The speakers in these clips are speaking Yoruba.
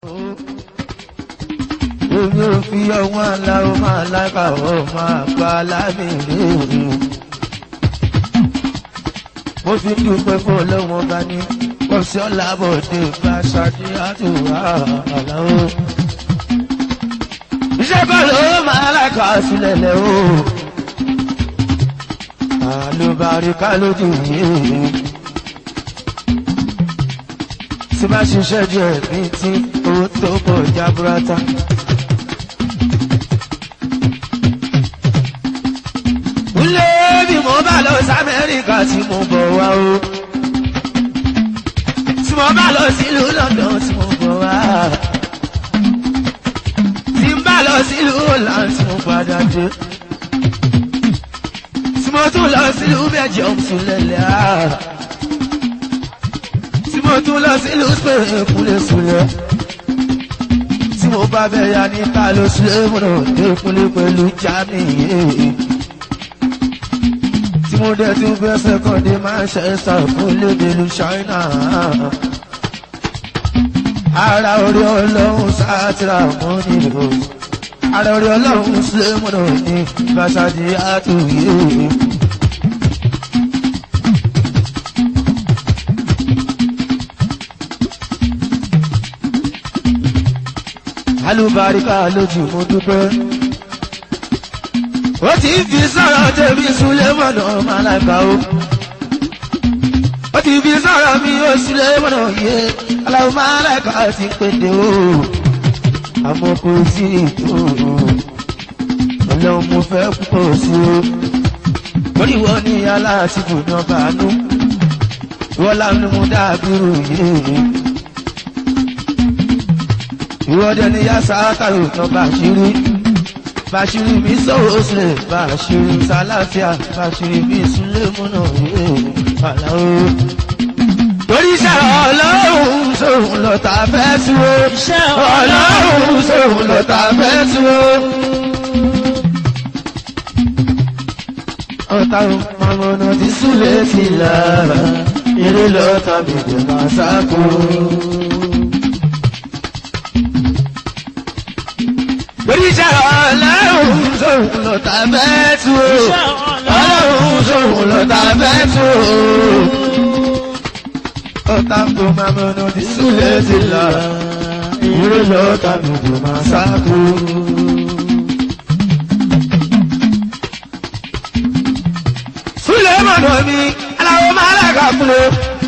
Èmi ò fi ọwọ́n aláwọ̀ máa lábà ọ̀ máa pa lámìrí òun. Mo fi dúpẹ́ fún ọlọ́wọ́n ọba ní ọ̀sẹ̀ ọ̀làbọ̀dé bá ṣáájú àtúwà àláwọ̀. Iṣẹ́ kan ló máa lákà sílẹ̀ lẹ̀ o. Àlùbáríkà lójú yìí. Tí bá ṣiṣẹ́ díẹ̀ ní tí owó tó pọ̀ jábúrátá. Ilé bí mo bá lọ sí Amẹ́ríkà tí mo bọ̀ wá o. Tí mo bá lọ sílùú London tí mo bọ̀ wá. Tí n bá lọ sílùú Holland tí mo padà dé. Tí mo tún lọ sílùú Belgium tún lẹ̀lẹ̀ á. Tí mo tún lọ sílùú Spain kúlẹ̀ súlẹ̀. Tí mo bá bẹ̀ ya ní ta ló sílẹ̀ múnà dé kúlẹ̀ pẹ̀lú Germany tí mo dẹ̀ tún fẹ́ sẹ́kọ̀ndé Manchester fún lédèlú China. ara orí ọlọ́run sátìrà mọ́ nílò ara orí ọlọ́run sílẹ̀mùnà ní Bàṣájì àtúnyè. alùbáríkà lójú mo dúpẹ́ ó ti fi sọ̀rọ̀ tèmi Sulemọ̀nà Màláíkà o. ó ti fi sọ̀rọ̀ mi ó Sulemọ̀nà yé aláwọ̀ Màláíkà ti pété o. àmọ́ kò sí ètò ọlọ́run mo fẹ́ púpọ̀ sí o. torí wọ́n ní aláàtìkù ní ọba àánú. ìwọ́n láwọn mú dábìrù yé. ìwọ́dẹ ni yá sáátàrò ní ọba àṣírí. Bàṣírí mi sọ̀rọ̀ sílẹ̀, bàṣírí sàlàfíà, bàṣírí mi súnlé múnà yé àláwó. Torí iṣẹ́ ọlọ́run sóhun lọ́ta fẹ́ tú o. Iṣẹ́ ọlọ́run sóhun lọ́ta fẹ́ tú o. Ọ̀tá ọmọnà ti súlẹ̀ sí lára, eré lọ́ta bèbè máa sáko. Oríṣẹ́ ọlọ́run sóhun lọ́ta fẹ́ tú o. Ọlọ́run sóhun lọ́ta fẹ́ tú o. Ọ̀tá tó máa mọ̀nà ti súlẹ̀ sí là. Ìró lọ́ta gbogbo máa sáko. Súlẹ̀ mọ̀nà mi, aláwọ̀ máa lága fún o.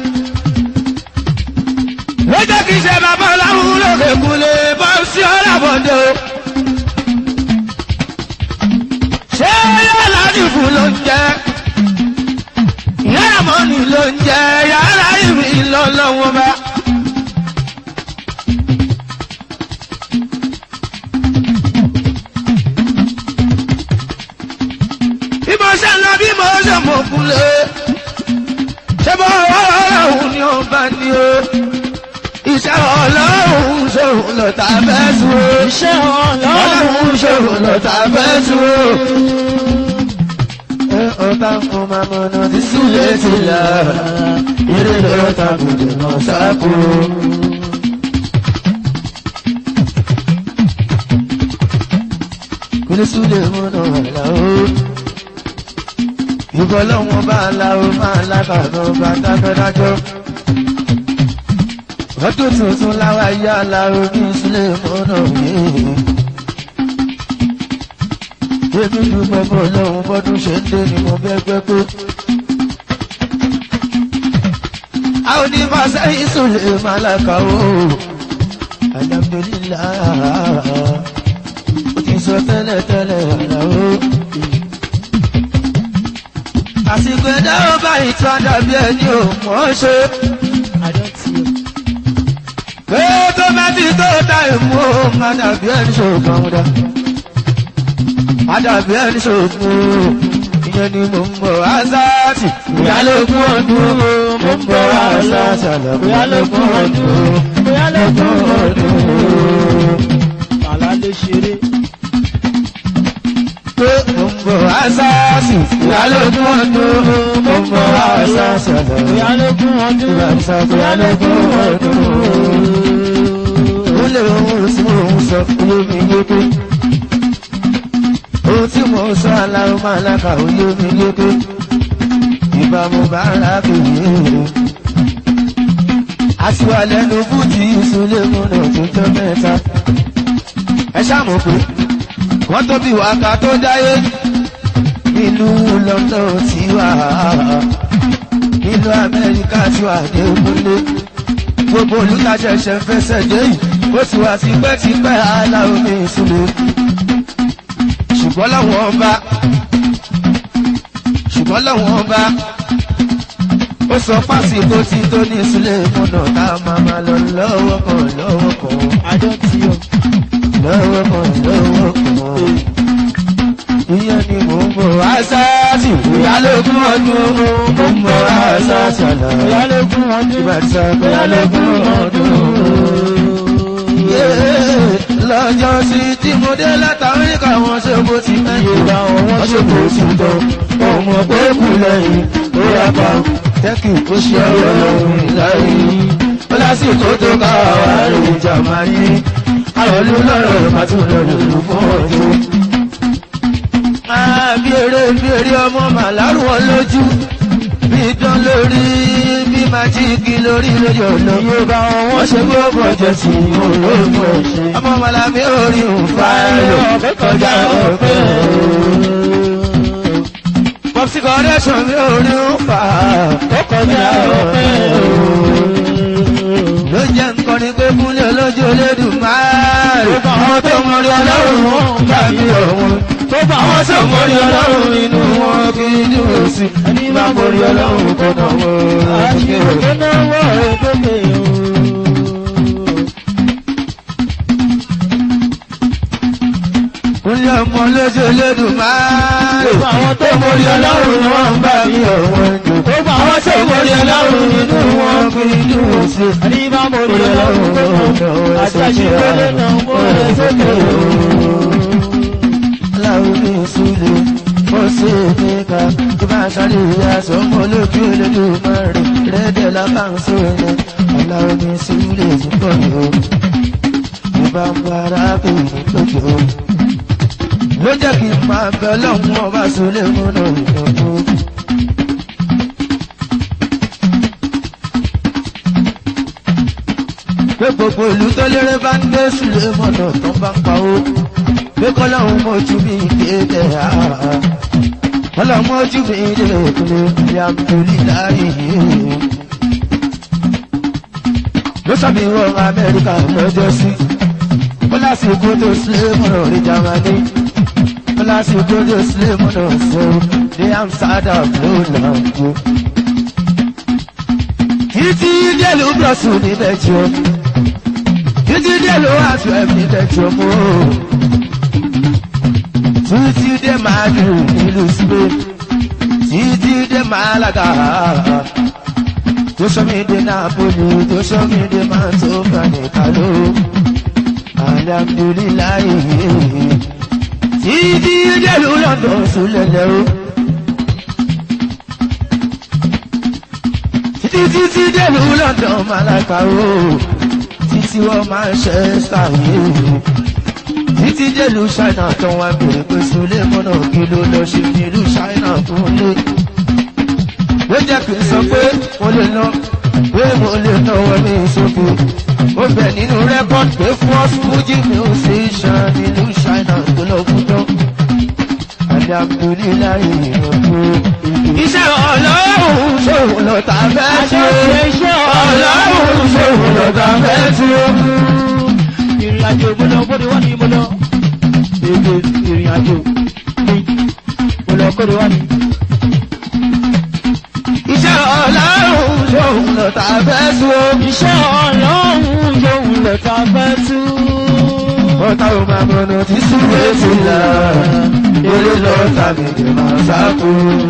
Lọ́jọ́ kìí ṣe bàbá ọláhùn lókè kúlé bọ́ sí ọ̀làbọ̀dé o. ṣé yàrá ìfù ló ń jẹ yàrá mọ́nì ló ń jẹ yàrá ìrì lọ́lọ́wọ́ bá. bí mo ṣe ń lọ bí mo ṣe mọ̀ kúlé ṣé bọ́ ọlọ́run ni ó bá ní o iṣẹ́ ọlọ́run ṣòro lọ́ta fẹ́ sùn o. Iṣẹ́ ọlọ́run ṣòro lọ́ta fẹ́ sùn o. ẹ ọ̀tá fún mamọ́nà ti súlẹ̀ sí la eré lọ́ta kò dènà sáàpù. kúlẹ̀ súlẹ̀ múnà ọ̀la o. ìbọn lọ́wọ́ bá a la o máa lábàá bá dájọ́ dájọ́ ọdún tuntun láwa yá láró ní sílẹ̀ mọ́nà yìí. Èmi dúpẹ́ bọ́ lọ́hùn bọ́dún ṣe ń dé ni mo bẹ́ gbẹ́ pé. A ò ní máa sẹ́yìn sùlẹ̀ máa láka o. Alhamdulillah. Ó ti sọ tẹ́lẹ̀ tẹ́lẹ̀ àlá o. Àsìkò ẹ̀dá ó bá ìtàn dàbí ẹni ò mọ̀ ọ́ ṣe. Pé tó bá ti tó ta ìmú ohun àdàbí ẹni ṣògbọ́n dá. Àdàbí ẹni ṣògbọ́n ìyẹn ni mo ń bọ̀ ásáàtì. Ìyálógún ọdún mo ń bọ̀ ásáàtì àlàbí ìyálógún ọdún. Ìyálógún ọdún. Bàlá lè ṣeré. Pé mo ń bọ̀ ásáàtì. Ìyálógún ọdún mo ń bọ̀ ásáàtì àlàbí Ìyálógún ọdún. ìyálógún ọdún. Ó lè oyé mi yéké ohun tí mo sọ aláwọ̀ máa lákà oyé mi yéké ìbámu bá ara kìí àtiwà lẹ́nu fújì ìsúlẹ̀ múnà tuntun mẹ́ta ẹ ṣàmù pé wọ́n tó bí wákà tó dáyé nílùú London tí wà nílùú Amẹ́ríkà tí wà ní ìpínlẹ̀ gbogbo olùtaṣẹ̀ṣẹ̀ fẹsẹ̀ dé yìí ó ti wà tipẹ́tipẹ́ aláwọ̀ ní ìsúlẹ̀ ṣùgbọ́n láwọn ọba ṣùgbọ́n láwọn ọba ó sọ fásitì tí tó ní ìsúlẹ̀ múnà tá a máa máa lọ lọ́wọ́ kan lọ́wọ́ kan àjọ tí o. lọ́wọ́ kan lọ́wọ́ kan ìyẹn ni mò ń bọ̀ aṣááṣì ìyálógún ọdún mò ń bọ̀ aṣááṣì àná ìyálógún ọdún. ìbàdí ìyálógún ọdún. lọ́jọ́ sí tí mo dé láti Amẹ́ríkà wọn ṣe bó ti mẹ́jọ Ìgbà wọn wọ́n ṣe bó ti tọ́ ọmọ pé kù lẹ́yìn ó yà pa tẹ́kì ó ṣe ọlọ́run láyé ó lásìkò tó ká àwárí ìjà máa yí àròlú lọ́rọ̀ màtúndọ̀lù fún ọdún bí eré bí eré ọmọ màlárù wọn lójú bí dán lórí bí májíìkì lórí lórí ọ̀nà Yorùbá wọn wọ́n wọ́n ṣe gbogbo ọjọ́ sí olóògùn ẹ̀ṣẹ̀ ọmọ màlábí orí òǹfà ẹ̀rọ kọjá ọ̀pẹ́ pọ́psí kọ́rẹ́ṣọ̀n mi orí òǹfà kọjá ọ̀pẹ́ ló jẹ́ nǹkan ní pé kúnlẹ̀ olójú Olódùmarè àwọn tó mọ orí ọlọ́run wọn gbà mí ọ̀wọ́n tó bá àwọn wọn tó mọ orí ọlọ́run inú wọn kì í dúró sí ẹni bá mọ orí ọlọ́run kò náà wọ́n àṣìkò tó náwó rẹ̀ tó lè o. kúnlẹ̀ ọmọ olójú Olódùmarè Gbogbo àwọn tó mọ orí ọlọ́run ni wọ́n gbà mí ọ̀wọ́n jù Gbogbo àwọn àwọn tó mọ orí ọlọ́run inú wọn kì í dúró sí ẹni bá mọ orí ọlọ́run tó náwó àti àṣìkò tó náwó rẹ̀ tó lè o. láwùjọ ìsúlẹ̀ ó ṣe níka tó bá sáré ìyá sọmọ lójú Olódùmarè rẹ́dẹ̀ lábàǹsó ni aláwùjọ ìsúlẹ̀ ti pọ̀ ní o ìbá ń bá arábìnrin lójú o ló jẹ́ kí n máa bẹ ọlọ́run ọba sólẹ̀ múnà ìdánwò. pé gbogbo ìlú tó lérè bá ń gbé sílé mọ̀nà tó bá ń pa ó pé kọ́lọ́hún mojú mi kéde àá kọ́lọ́hún mojú mi dé kúlé alhamdulilayi. ló sọ mi wọ amẹ́ríkà lọ́jọ́ sí ó lásìkò tó sílé mọ̀nà ní jamani ó lásìkò tó sílé mọ̀nà sẹ́wọ́ ní amsterdam ló là ń kó. títí délùú brọ̀sùn ní bẹ́jọ́ títí délùú àti ẹ̀mí bẹ́jọ́ mọ́ títí dé Madrid nílùú Spain títí dé Malaga tó sọmi dé Napoli tó sọmi dé Mantova ní Kalo alhamdulilayi títí délùú London sulẹ̀lẹ̀ o. títí títí délùú London Malaga o títí wọ́n máa ń ṣe ṣàyè títí délùú China tó wá bèrè pé sulé mọ́nà kí ló lọ ṣe nílùú China fún lé. ló jẹ́ kí n sọ pé mo lè lọ pé mo lè náwó mi sókè. ó bẹ̀ nínú rẹ́kọ̀d pé first Fuji musician nílùú China tó lọ fún tán. alhamdulilayi ọ̀pọ̀. iṣẹ́ ọlọ́run ṣòwò lọ́ta fẹ́ ṣe. iṣẹ́ ọlọ́run ṣòwò lọ́ta fẹ́ ṣe. ìrìn àjò mo lọ bóde wá ní mo lọ. èdè ìrìn àjò mi mo lọ kóde wá ní. iṣẹ́ ọlọ́run ṣòwò lọ́ta fẹ́ ṣe. iṣẹ́ ọlọ́run yóò lọ ta fẹ́ tú. ọ̀tá ò máa mọ̀nà tí súwé sí là eré lọ tàbí lè máa sáko.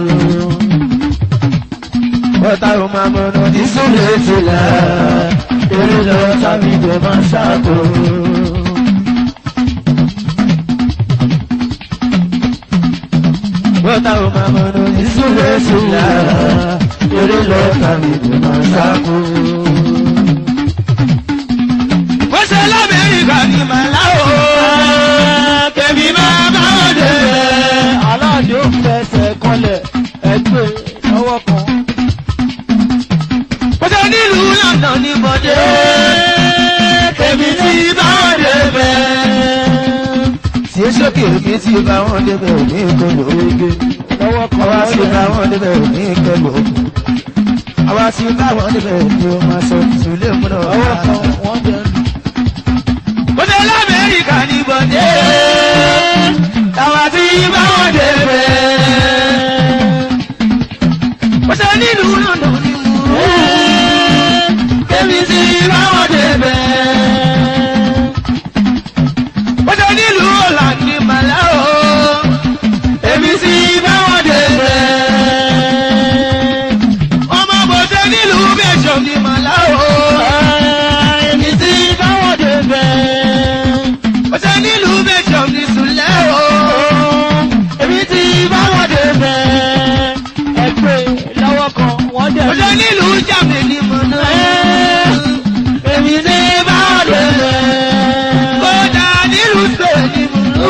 ọ̀tá ò máa mọ̀nà tí súwé sí là eré lọ tàbí lè máa sáko. ọ̀tá ò máa mọ̀nà tí súwé sí là eré lọ tàbí lè máa sáko. bó ṣe lámẹ́ríkà ní màláwó. yé sókè mi ti bá wọn débẹ̀ ní ìkọlù oge lọ́wọ́ kan àwa ti wọ́n bá yẹ. wọn débẹ̀ ní ìkọlù àwa ti bá wọn débẹ̀ ní o máa sọ ìtúlẹ̀ múná. lọ́wọ́ kan wọ́n jẹ. mo ṣe lamẹ́ríkà ní bọ̀dé àwa ti bá wọn débẹ̀. mo ṣe nílùú london ní mú èmi ti bá wọn débẹ̀. mo ṣe nílùú holland ní màláò èmi ti bá wọn débẹ̀. ọmọ bòde nílùú bẹ́sọ̀ ní màláò èmi ti bá wọn débẹ̀. mo ṣe nílùú bẹ́sọ̀ ní sùlẹ̀ o èmi ti bá wọn débẹ̀. ẹgbẹ́ lọ́wọ́ kan wọ́n jẹ. mo ṣe nílùú jàmẹ́ ní mọ̀nà èmi ti bá wọn débẹ̀. kódà nílùú spain ní mọ̀nà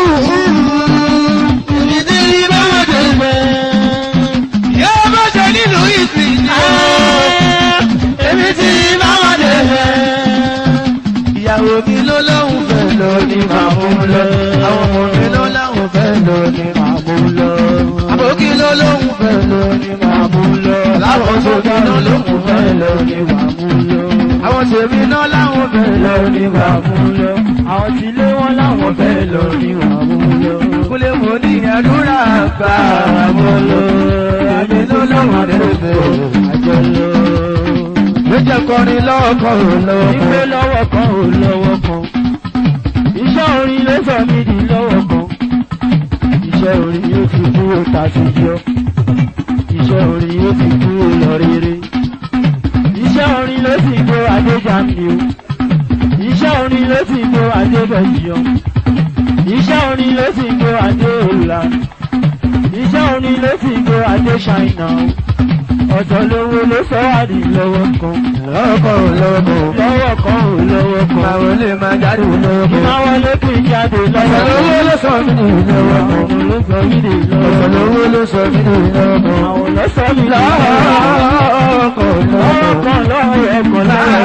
èmi ti bá wọn débẹ̀. yóò bá ṣe nílùú ìsìn ní èmi ti bá wọn débẹ̀. ìyàwó mi ló lóhùn fẹ́ lọ ní màmú lọ. àwọn ọmọ mi ló láwọn fẹ́ lọ ní màmú lọ. àbókí ló lóhùn fẹ́ lọ ní màmú lọ. láwọn tóbi ló lóhùn fẹ́ lọ ní màmú lọ. àwọn tèmi náà láwọn fẹ́ lọ ní màmú lọ. àwọn tí ilé wọn láwọn fẹ́ lọ ní màmú lọ. kúlẹ̀ mo ní àdúrà gbà mọ́ lọ. àmì ló lọ́wọ́ débẹ̀ àjọ lọ. ló jẹ́ kọrin lọ́kọ̀ lọ́wọ́. ìgbé lọ́wọ́ kan ò lọ́wọ́ kan. iṣẹ́ orin ló sọ mí di lọ́wọ́ kan. iṣẹ́ orin yóò fi kúrò tàṣíjọ́. iṣẹ́ orin yóò fi kúrò lọ rere. iṣẹ́ orin ló sì gbó adéjàmí o. iṣẹ́ orin ló sì gbó adébẹ̀yọ. iṣẹ́ orin ló sì gbó adéòlà. iṣẹ́ orin ló sì gbó adéṣáínà o. ọ̀tọ̀ lówó ló sọ wá di lọ́wọ́ kan. lọ́kọ̀ lọ́kọ̀. lọ́wọ́ kan ò lọ́wọ́ kan. Àwọn olè máa jáde lọ́kọ̀. Ìmọ̀ wọlé kì í jáde lọ́wọ́ Ọ̀sán lówó ló sọ mí ní lọ́wọ́. Àwọn ló sọ mí dè Ọ̀sán lọ́wọ́. lówó ló sọ mí ní lọ́wọ́. Àwọn ló sọ mí dè Lọ́kọ̀ Lọ́wọ́ lọ́kọ̀. kan lọ́wọ́ ẹ̀kọ́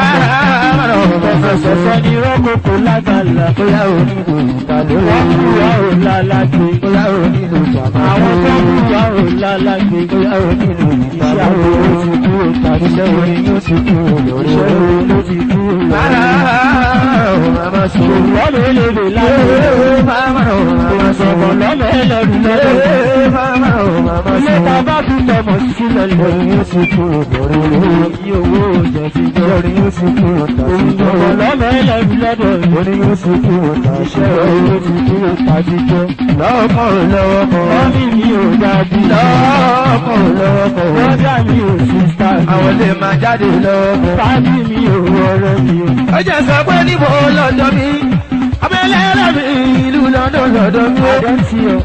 lára ẹ̀kọ́. Sọ̀sọ̀ ni rọ́kòkò lágàlà. Bóyá onílù ìtàlẹ́ Wọ́n kú wa ò lálàgbé. Bóyá onílù jàmbá. Àwọn tó kú wa ò lálàgbé. Bóyá onílù Iṣẹ́ ìtàlẹ́ àwọn ló ti kú òtà. Iṣẹ́ orin yóò ti kú lórí Iṣẹ́ orin. ló ti kú Rárá, lọ́wọ́. màmá sọ. Wọ́n lè lè lè láyé. Màmá ò màmá sọ. Sọ̀bọ̀ lọ́mọ ẹlẹ́rù lọ́dọ̀. Màmá ò màmá Ilé sọ. ta bá fi tọmọ sílẹ̀ lọ. Orin yóò ti kú lórí orin. Iye owó òjò ti jọ. Orin yóò ti kú tàbí Sọ̀bọ̀ lọ́mọ ẹlẹ́rù lọ́dọ̀. Orin yóò ti kú tàbí Iṣẹ́ owó ti kúrò tàbí jọ. Lọ́kọ̀ lọ́wọ́ kan. Mọ́mí mi ò dábí. Lọ́kọ̀ lọ́wọ́ kan. Bọ́dà mi ò sísá mi. Àwọn lè máa jáde lọ́wọ́ kan. Sábì mi ò rọrọ mi o. Ó jẹ́ sọ pé níbo lọ́dọ̀ mi. Abẹ́lẹ́ rẹ̀ mi ìlú lọ́dọ̀ lọ́dọ̀ mi. Àjọ tí o.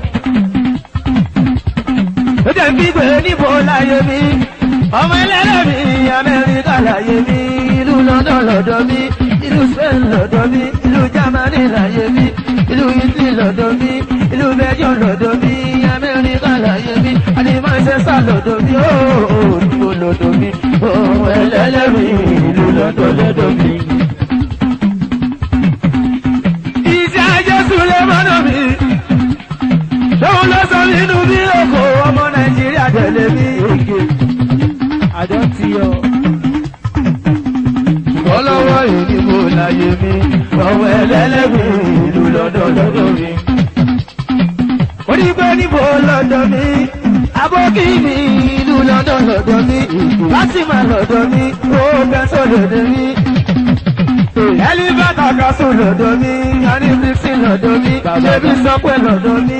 Ó jẹ́ gbígbé níbo láyé mi. Ọmọ ẹlẹ́rẹ̀ mi Amẹ́ríkà láyé mi. Ìlú lọ́dọ̀ lọ́dọ̀ mi. Ìlú Spain lọ́dọ̀ mi. Ìlú Germany láyé mi. Ìlú Italy lọ́dọ̀ mi. Ìlú Belgium lọ́dọ̀ mi. Amẹ́ríkà láyé mi. Àti Manchester lọ́dọ̀ mi. Ó níbo lọ́dọ̀ mi. Ọmọ ẹlẹ́rẹ̀ mi ìlú lọ́dọ̀ lọ́dọ̀ mi. Iṣẹ́ ajé Súlẹ̀ mọ́nà mi. Lóhun ló sọ nínú bí òkò ọmọ Nàìjíríà tẹ̀lé mi. Àjọ tí o. Ọlọ́wọ́ ìdìbò láyé mi. Ọmọ ẹlẹ́lẹ́mì ìlú lọ́dọ̀ lọ́dọ̀ mi. Onígbé níbo lọ́dọ̀ mi. Abókí mi ìlú lọ́dọ̀ lọ́dọ̀ mi. Lásìmọ̀ lọ́dọ̀ mi. Ó bẹ́sọ̀ lọ́dọ̀ mi. Ẹlíbàtà kásù lọ́dọ̀ mi. Yanni Bísí lọ́dọ̀ mi. Ṣébí sọ́pẹ́ lọ́dọ̀ mi.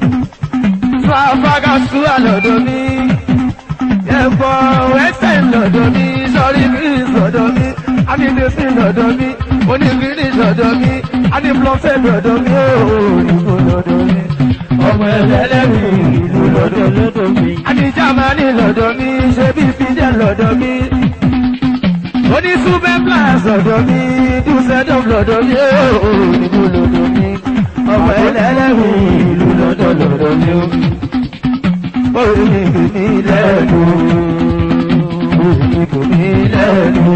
Fáfágásù lọ́dọ̀ mi. Ẹ̀fọ́ ẹsẹ̀ lọ́dọ̀ mi. Sọ́rí Bísí lọ́dọ̀ mi. Amídésí lọ́dọ̀ mi. Onígbìrì lọ́dọ̀ mi. Adéblọ́sẹ̀ lọ́dọ̀ mi. Ooo ìbò lọ́dọ̀ mi. Ọmọ ẹlẹ́lẹ́rì ìlú lọ́dọ̀ mi. lọ́dọ̀ mi. Adijamani lọ́dọ̀ mi. Ṣébí Fidel lọ́dọ̀ mi. Onísúbẹ́ Plus lọ́dọ̀ mi. Dùsẹ̀dọ̀m lọ́dọ̀ mi. Ooo ìbò lọ́dọ̀ mi. Ọmọ ẹlẹ́lẹ́rì ìlú lọ́dọ̀ lọ́dọ̀ mi. Orí mi kì í lẹ́nu. Orí mi kì í lẹ́nu.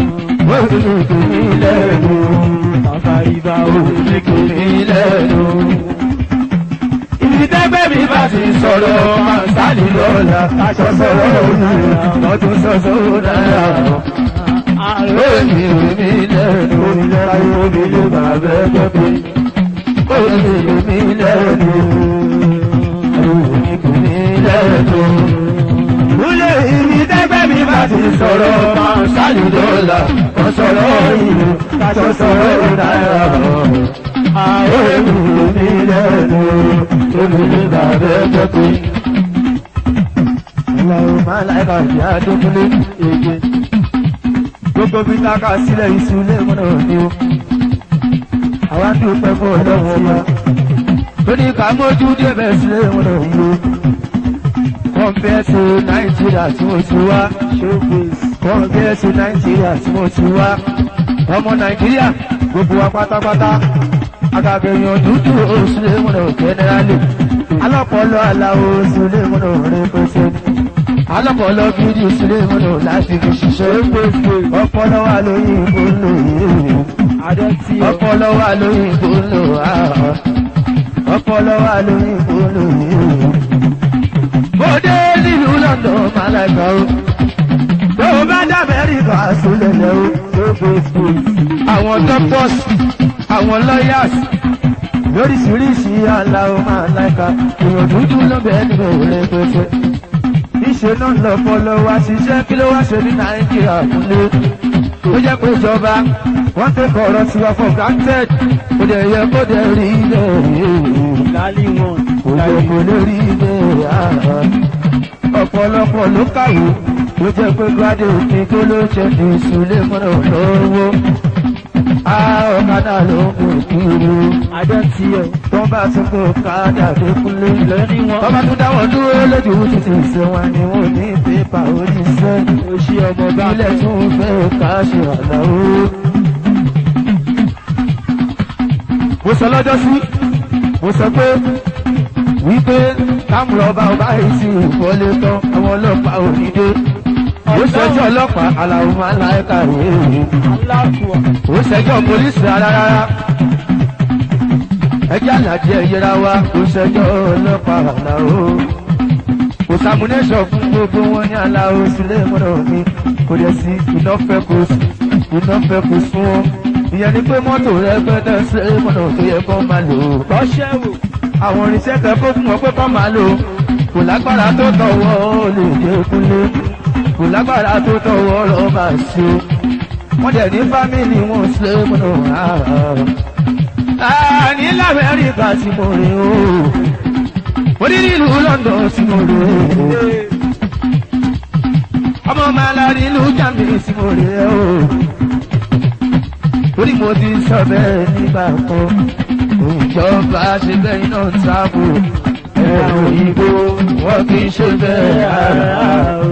Orí mi kì í lẹ́nu. Bàbá ibà o. Orí mi kì í lẹ́nu. dọ́là sọ̀sọ̀rọ̀ náírà wọ́n tún sọ̀sọ̀rọ̀ náírà. Omi omi lẹ́nu láyé omi ló máa bẹ́ gbọ́dọ̀. Omi omi lẹ́nu omi omi lẹ́nu. Múlẹ̀ ìrì dẹ́gbẹ́ mi bá ti sọ̀rọ̀ máa ṣáàlì dọ́là kan sọ̀rọ̀ ìlú kan sọ̀rọ̀ náírà. Omi omi lẹ́nu omi ló máa bẹ́ gbọ́dọ̀. Ìlànà máa láìka ìyá Adékúnlé èdè gbogbo bí káka sílẹ̀ iṣu ilé múnà ní o. Àwọn tí ó pẹ́ fún ọlọ́wọ́ wa. Tó ní ká mójú débẹ̀ sílé múnà ní o. Compare to Nàìjíríà tí mo ti wá. Compare to Nàìjíríà tí mo ti wá. Ọmọ Nàìjíríà gbogbo wa pátápátá. Àgàgẹ̀yàn dúdú òṣèlú múnà jẹ́nẹ́rálì. Alọ́pọ̀lọ́ aláwo òṣèlú múnà rẹ̀ pẹ́sẹ́ ní alọ́pọ̀lọ́ gidi sílé múlò láti fi ṣiṣẹ́ ọpọlọ wà lórí ìgbónú yìí ọpọlọ wà lórí ìgbónú ọpọlọ wà lórí ìgbónú yìí. mo dé nílùú London malaga o tó o bá dá Amẹ́ríkà sólẹ̀lẹ̀ o àwọn doctors àwọn lawyers lóríṣiríṣi aláwọ̀ malaga èèyàn dúdú ló bẹ́ẹ̀ nínú òun pẹ́pẹ́ níṣẹ́ náà lọ fọlọ́ wá ṣiṣẹ́ kí ló wá ṣe ní nàìjíríà kúnlé ó jẹ́ pé ìjọba wọ́n tẹ́ kọ̀ọ̀rọ̀ tiwa for granted kò dẹ̀ yẹ kó dẹ̀ rí ilẹ̀ lálẹ́ wọn. kò yẹ kó lè rí ilẹ̀ ọ̀pọ̀lọpọ̀ ló kàwé ló jẹ́ pé graduate ní kó ló ṣe ní ìsúlé mọ́nà lọ́wọ́ ọ̀kadà ló ń mú kiri adé tí ẹ. tó bá tún kó kádà dé kúnlé lẹ́ni wọn. Bọ́bá tún dáwọ̀ dúró lójú títí ìṣe wọn ni wọ́n ní pépà oníṣẹ́. ó ṣí ọmọ bá Ilẹ̀ tún fẹ́ ká ṣe àdáwó. Mo sọ lọ́jọ́ sí, mo sọ pé wípé kámúrọ̀bá ọba yìí sì wọlé tán àwọn ọlọ́pàá ò ní dé. Ó ṣẹjọ́ ọlọ́pàá aláwọ̀ máa ń láyé kàwé. aláàfọ̀. Ó ṣẹjọ́ pólísì rárá rárá ẹjẹ́ àlàjì ẹ̀yẹra wa kò ṣẹjọ́ ọlọ́pàá àlàó. kò sàmúnẹ́sọ̀ fún gbogbo wọn ní àlàó sílé mọ́nà mi kò dẹ̀ sí iná fẹ́ kó iná fẹ́ kó fún wọn. ìyẹn ni pé mọ́tò rẹ gbẹ́dẹ̀ sílé mọ́nà tó yẹ kó máa lò ó. lọ́ṣẹ́ wò. àwọn irinṣẹ́ kan kó fún wọn pé kó máa lò ó. kò lágbára tó tọwọ́ ó lè dé kúnlé. kò lágbára tó tọwọ́ lọ́ máa ṣe. wọ́n dẹ̀ ní fámìlì wọn sílé mọ́nà ní lamẹ́ríkà tí mo rí o mo ní nílùú London tí mo rí o ọmọ màlá nílùú Germany tí mo rí o torí mo ti sọ bẹ́ẹ̀ nígbà kan ìjọba ṣe bẹ́ẹ̀ iná sáàbò ẹ̀rọ òyìnbó wọ́n kì í ṣe bẹ́ẹ̀ rárá o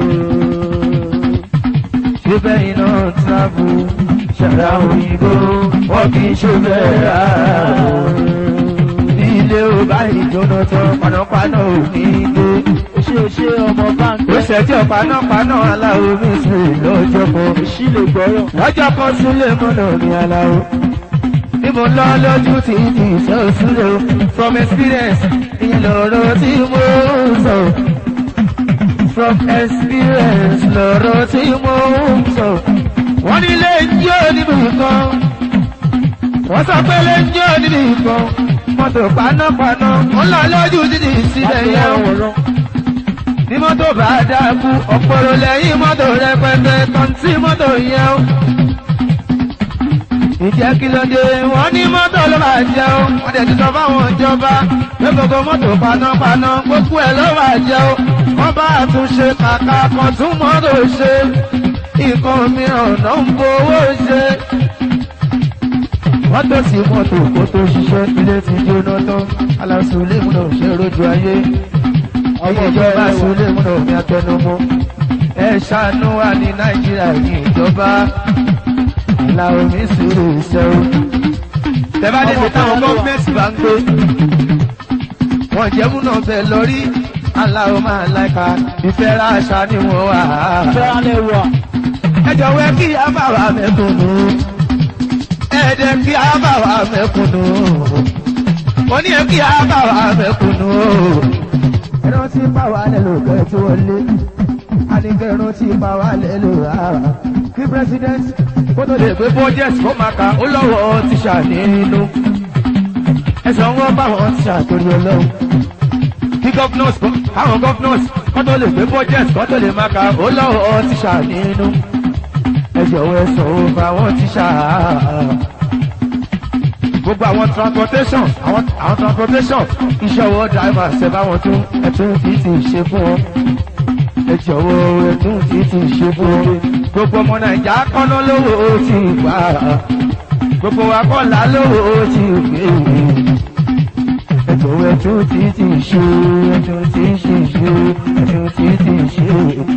ṣe bẹ́ẹ̀ iná sáàbò ṣẹ̀dá òyìnbó wọ́n kì í ṣe bẹ́ẹ̀ rárá o. Ilé ò bá ìjóná tán panápaná ò ní dé. ṣé o ṣe ọmọ báńkì. Ó ṣẹ̀jọ́ panápaná aláwo mi sí lọ́jọ́ kan. èsì lè gbọ́rọ̀. Lọ́jọ́ kan sílé mọ́nà ní aláwo. Bí mo lọ lójú tí ti ṣe òṣùlẹ̀ o, from experience, ìlọ̀rọ̀ tí mo ń sọ. From experience, lọ̀rọ̀ tí mo ń sọ. Wọ́n ní lè jó níbi kan. Wọ́n sọ pé lè jó níbi kan. Mọ́tò panápaná, ó lọ lójú títì sílẹ̀ yẹn o ní mọ́tò bá dákú ọ̀pọ̀rọ̀ lẹ́yìn mọ́tò rẹpẹtẹ kan tí mọ́tò yẹn o. ìjẹ́ kí ló dé wọ́n ní mọ́tò ló máa jẹ́ o wọ́n dẹ̀ ti sọ fáwọn ìjọba pé gbogbo mọ́tò panápaná gbogbo ẹ̀ ló máa jẹ́ o wọ́n bá àtúnṣe kàkà kan tún mọ́tò ṣe nǹkan mìíràn náà ń fowó ṣe. wọ́n tó sí mọ́tò kó tó ṣiṣẹ́ ilé ti jóná tán aláṣọ ilé ìmúná ṣe rojú ayé ọmọ ìjọba sulé múnà omi atẹnumọ ẹ ṣàánú wa ní nàìjíríà ní ìjọba àlà omi sùúrù ìṣẹ́wó. tẹ́bá dé ṣe táwọn gọ́ọ̀mẹ̀ntì bá ń gbé wọ́n jẹ́ múnà bẹ̀ lórí àlà omi àlàkà ìfẹ́ ra àṣà ni wọ́n wà. fẹ́ràn wà. ẹ jọ̀wọ́ kí a bá wa mẹ́kùnù ẹ̀ẹ́dẹ̀ kí a bá wa mẹ́kùnù mo ní kí a bá wa mẹ́kùnù ẹran tí bá wà lẹ́nu kẹ́ tí wọ́n lé anìkẹ́rún tí bá wà lẹ́nu rárá kí president kó tó lè gbé budget kó máa ka ó lọ́wọ́ tíṣà nínú ẹ̀sán wọn bá wọn tíṣà torí ọlọ́run kí governors àwọn governors kó tó lè gbé budget kó tó lè máa ka ó lọ́wọ́ tíṣà nínú ẹ jọ̀wọ́ ẹ sọ̀rọ̀ bá wọn tíṣà gbogbo àwọn transportation àwọn àwọn transportation iṣẹ́ ọwọ́ driver ṣe bá wọn tún ẹtún títì ṣe fún wọn ẹ jọ̀wọ́ ẹtún títì ṣe fún wọn gbogbo ọmọ nàìjà kọ́nà lówó ti gbà gbogbo akọ́là lówó ti gbé ẹ jọ̀wọ́ ẹtún títì ṣe ẹtún títì ṣe ẹtún títì ṣe.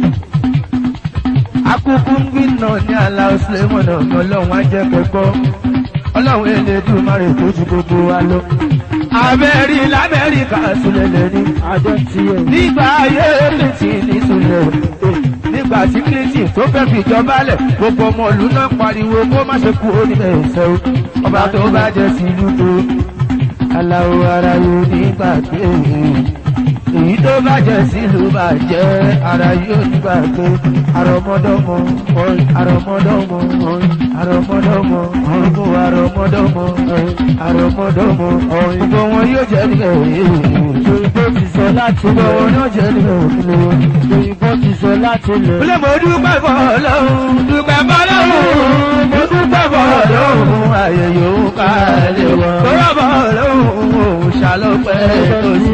akúkú ń gbìnà ní aláwọ̀ sílẹ̀mọ̀nà ọlọ́run á jẹ́ kẹ́kọ̀ọ́ ọlọ́run Elédùmarè tó ju gbogbo wa lọ. abẹ́rí lamẹ́ríkà sílẹ̀ lẹ́ni. àjọ tiẹ̀. nígbà ayé clinton ní sílẹ̀. nígbà tí clinton tó fẹ́ fi ìjọba lẹ̀ gbogbo ọmọ ìlú náà pariwo kó má ṣe kú onílẹ̀ ìfẹ́ o. ọba tó bá jẹ́ sí ìlú tó. aláwo ara yóò nígbà pé èyí tó bàjẹ́ sílùú bàjẹ́ ara yóò nígbà pé àrọ̀mọdọ́mọ àrọ̀mọdọ́mọ àrọ̀mọdọ́mọ ọ̀gbọ́n àrọ̀mọdọ́mọ àrọ̀mọdọ́mọ ọ̀gbọ́n wọn yóò jẹ́ níbẹ̀ òyìnbó ti sọ láti ọ̀gbọ́n lọ. wọn yóò jẹ́ níbẹ̀ òkúlẹ̀ òyìnbó ti sọ láti lọ. Ilé mo dúpẹ́ bọ̀ lọ́hùn, dúpẹ́ bọ̀ lọ́hùn, mo dúpẹ́ bọ̀ lọ́hùn, ayé yòó ká lè wọ̀. Bọ́lá bọ̀ lọ́hùn, òun ṣàlọ́pẹ́ tó sí.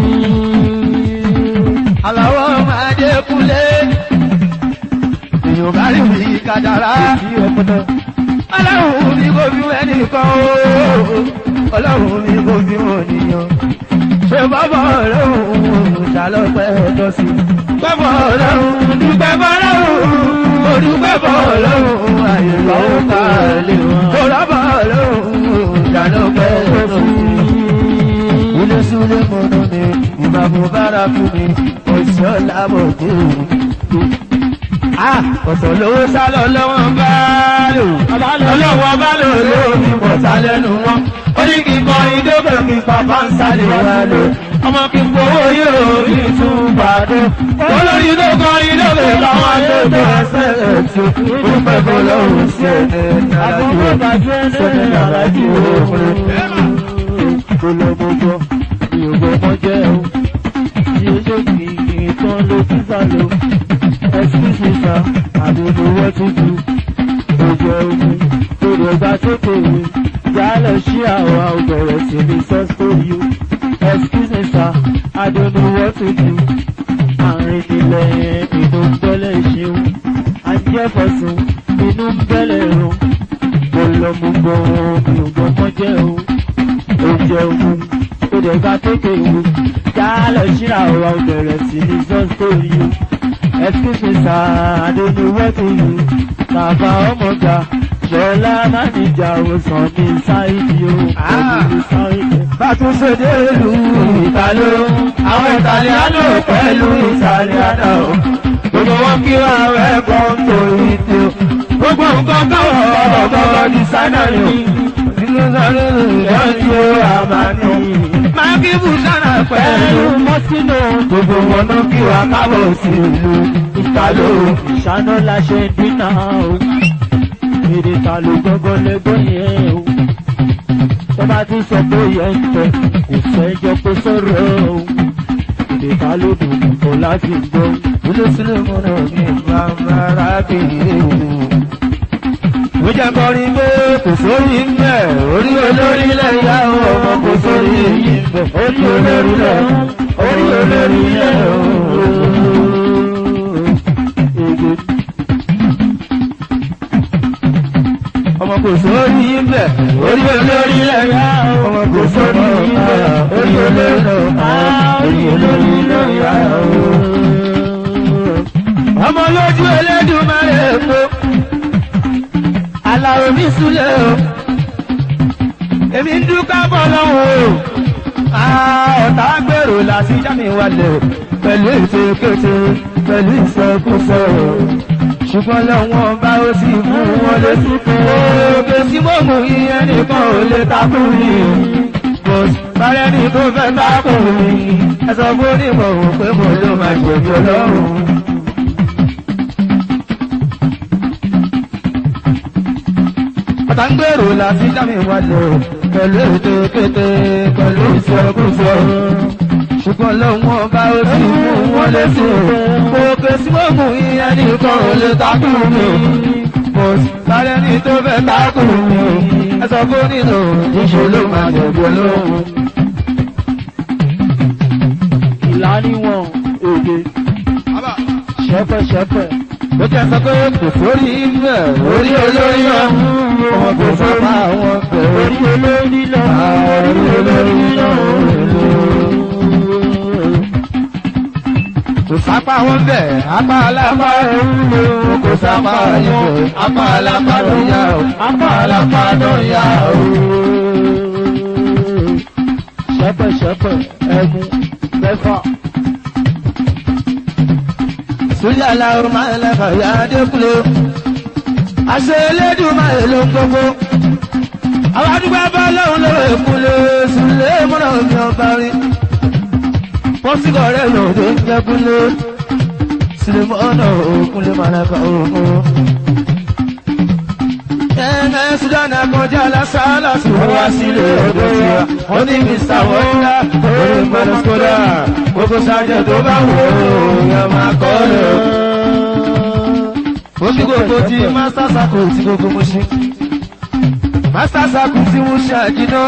Àlàwọ̀ máa dé kúlé, èèyàn bá rí mi kàdàrá. Ọlọ́run mi kò fi ẹnìkan o, ọlọ́run mi kò fi wọn nìyàn. Ṣé bàbá ọlọ́run òun ṣàlọ́pẹ́ tó sí? Bàbá ọlọ́run dúpẹ́ bọ́lọ́run, mo dúpẹ́ bọ́lọ́run, àyè lọ́wọ́ ká lè wọ́n. Mo rábà ọlọ́run òun ṣàlọ́pẹ́ tó sí ilé súlé mọ́nà ni ìbàbò bára fún mi ọ̀ṣọ́ lábọ̀dé ọ̀sọ̀ lówó sálọ lọ́wọ́ bá lò ọlọ́wọ́ bá lò lómi pọ̀tà lẹ́nu wọn ó ní kí n kọ ìdókè kí n pàpà ń sálẹ̀ wá lò ọmọ kí n gbowó yóò rí tún pàdé olórí tó kọ ìdókè káwọn àgbẹ̀tọ̀ ẹsẹ̀ ẹ̀tù ó pẹ́ bọ́ lọ́wọ́ sí ẹ̀ nàlájú sẹ́ni nàlájú òfin kólọ́gbọ́gbọ́ mi ò gbọ́mọ jẹ́ o tí ó ṣe kì í tán ló ti sá lọ excuse me sir àdúgbò wọ́n ti ju òjò ogun tó lè gba sókè mi jálẹ̀ sí àwa ò bẹ̀rẹ̀ sí ní sọ́sítórì o excuse me sir àdúgbò wọ́n ti ju àárín ilẹ̀ inú ń bẹ́lẹ̀ ṣeun àjẹfọ̀sùn inú ń bẹ́lẹ̀ rún kólọ́gbọ́gbọ́ mi ò gbọ́mọ jẹ́ o oúnjẹ ogun ó dẹ̀ ká kéèké ìwé jálẹ̀ síra ọ̀rọ̀ bẹ̀rẹ̀ sí ní sọ́sítórì o excuse me sir adéní wẹ́tí yìí bàbá ọmọga ṣọlá máníjà òsàn ní sáìdì o òbí sáìdì. bàtúnṣe dé ìlú ìtàló àwọn ìtàlíánò pẹ̀lú ìtàlíánà o gbogbo wọn kí wọn wẹ́kọ̀ tó ìtì o gbogbo nǹkan káwọn ọ̀rọ̀ dísáínà ni o nínú sáré ìdájú àmàní máa kí bùsànà pẹ̀lú pẹ̀lú mọ́sínú gbogbo wọn náà kí wọn kábọ̀ sí ìlú ìtàló ìṣáná la ṣe ń dínà o èdè ta ló gbọ́ngàn lẹ́gbọ́n yẹn o tó bá ti sọ pé yẹn ń tẹ kò sẹ́jọ́ pé sọ̀rọ̀ o èdè ta ló dùn kò láti gbọ́. ilé sílẹ̀ mọ́nà ní bàbára bèèrè mo jẹ́ kọrin pé kò sórí ń bẹ̀ orí olórí lẹ́yà ọmọ kò sórí yìí ń bẹ̀ orí olórí lẹ̀ orí olórí lẹ̀ ọmọ kò sórí ń bẹ̀ orí olórí lẹ́yà ọmọ kò sórí ń bẹ̀ orí olórí lẹ̀ orí olórí lẹ́yà ọmọ lójú Elédùmarè èkó aláwo mi súlẹ̀ o èmi ń dúkà bọ́ lọ́wọ́ o ọ̀tá gbèrò láti já mi wálẹ̀ o pẹ̀lú ìfèkéte pẹ̀lú ìsọkúsọ o ṣùgbọ́n lọ́wọ́n bá ó sì fún wọn létí fún òkè tí mo mú ìyẹn nìkan ò lè takú mi mo bárẹ́ ní tó fẹ́ tákù mi ẹ sọ fún onímọ̀ òun pé mo ló máa jẹ̀bi ọlọ́run. Àtàǹgbèrò láti dá mi wálé o, pẹ̀lú ètò kété, pẹ̀lú ìṣẹ́kùsọ. Ṣùgbọ́n lọ́wọ́ ọba ó sì mú wọn lẹ́sìn o. Òkè sí mọ́mù ìyẹn nìkan ò lè takù mi o. Mo sáré ní tó fẹ́ takù mi o. Ẹ sọ fún nínú ìṣe ló máa jẹ̀bi olóhùn. ìlàníwọ̀n èdè ṣẹ́pẹ̀ṣẹ́pẹ̀. Ó jẹ́ sọ pé kò sórí inú ẹ̀ orí olórí náà. Ọmọ kò sábà wọn bẹ̀rẹ̀. orí olórí lọ orí olórí lọ. Kò sápá wọn bẹ̀, apá alápá ẹ̀rú kò sápá ibẹ̀, apá alápá ló yá o, apá alápá ló yá o. ṣẹ́pẹ̀ṣẹ́pẹ̀ ẹ̀gún mẹ́fà. Sórí aláwọ̀ máa ń lẹ́fà yá Adékúlé. Àṣẹ elédùn máa ń lo gbogbo. Àwọn àdúgbò bá lọ́hùn lọ́wọ́ ìkúlé Sùlé múná mi ọba rí. Wọ́n sì kọ̀ rẹ̀ lòdì ń jẹ́ kúlé. Sùlé mọ́nà òkúlé máa lẹ́fà òkú. Ẹ̀ẹ́nẹ́ Sudan akọjá lásàálà sí wọ́n wá sílé ọ̀dọ̀ sí wa. Wọ́n ní Mr. Wọ́ndà, orí Mọ́nàskódà, gbogbo sájẹ̀ tó bá wò ó, yẹn máa kọ́ lọ. Ó ní gbogbo tí Master Circle tí gbogbo mo ṣe. Master Circle tí mo ṣe àjìná.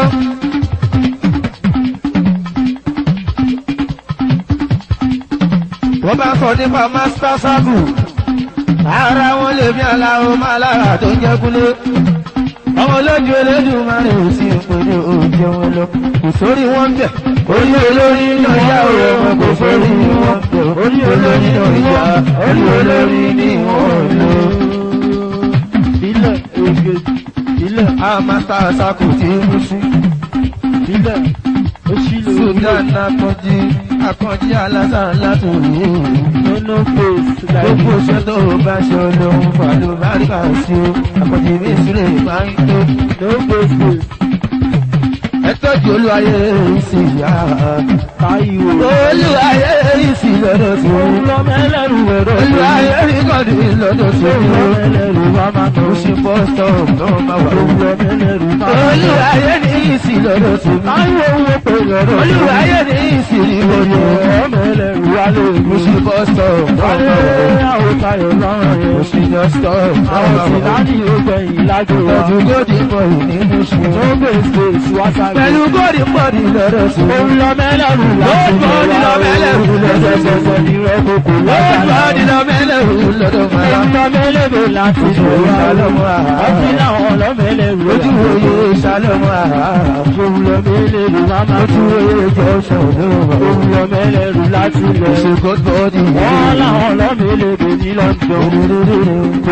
Wọ́n bá sọ nípa Master Circle ara wọn lè bí aláwọ̀ máa lára tó jẹ́ kúlé. ọmọ olójú elédùn máa rìn sí ìpele òjò wọn lọ. kò sórí wọn bẹ̀. orí olórí náà yá òwe wọn kò sórí wọn bẹ̀. orí olórí náà yá orí olórí ni wọn lò. ilẹ̀ èdè ilẹ̀ a máa ta àṣàkò tí mú sí. ilẹ̀ òṣìlò sudan akànjí akànjí alásàn látòrí. nínú face gbogbo iṣẹ́ tó o bá ṣe olóhùn fàlùbáríkà sí o. àkànjí mi sílẹ̀ máa ń tó. no face ẹ tọ́jú olúwayé ìsì yá. táyìwò. olúwayé ìsì lọ́dọ̀ sí òun i. lọ mẹ́lẹ́rù ẹ̀rọ olúwayé ìkọ́ni lọ́dọ̀ sí òun lọ i. mẹ́lẹ́rù wá máa tó ó ṣe bọ́ sọ̀rọ̀ náà máa wà. òun lọ mẹ́lẹ́rù máa tó. olúwayé ní ìsì lọ́dọ̀ sí i. táyìwò owó pé ẹ̀rọ olúwayé ní ìsì ìbòjò. ọ̀rọ̀ mẹ́lẹ́rù wá lè ó mú. ṣe bọ́ sọ̀rọ̀ náà wálé máa wà. àwọn tayọ̀ lọ́rùn ó yẹn. ṣe yọ sọ̀rọ̀ náà àwọn máa sì wà. láti ọgbẹ̀yìn lájọ wa. tọ́jú góòdì pọ̀ nínú ṣe. no face wá sáré. pẹ̀lú góòdì pọ̀ ní lọ́dọ̀ sí i. òun lọ mẹ́lẹ́rù láti Lọ́dọ̀ wá. lọ mẹ́lẹ́rù lọ́dọ̀ sí i. lẹ́sẹ̀sẹ̀ ní rẹ̀ kókò ó lọ́sàlẹ̀. gbọ́ nínú mẹ́lẹ̀rù lọ́dọ̀ máa. Ẹ̀ka mẹ́lẹ́bẹ̀ láti Ojú lò òye wá. ṣàlọ́mù àhá. Ọtí làwọn ọlọ́mẹ́lẹ́rù ojú òye ṣàlọ́mù àhá. Òun lọ mẹ́lẹ́rù máa máa ojú tó. òye jọ ṣọ̀dọ̀ Òun lọ mẹ́lẹ́rù láti lọ. ṣe god body. Wọ́n làwọn ọlọ́mẹ́lẹ́bẹ̀ ní London.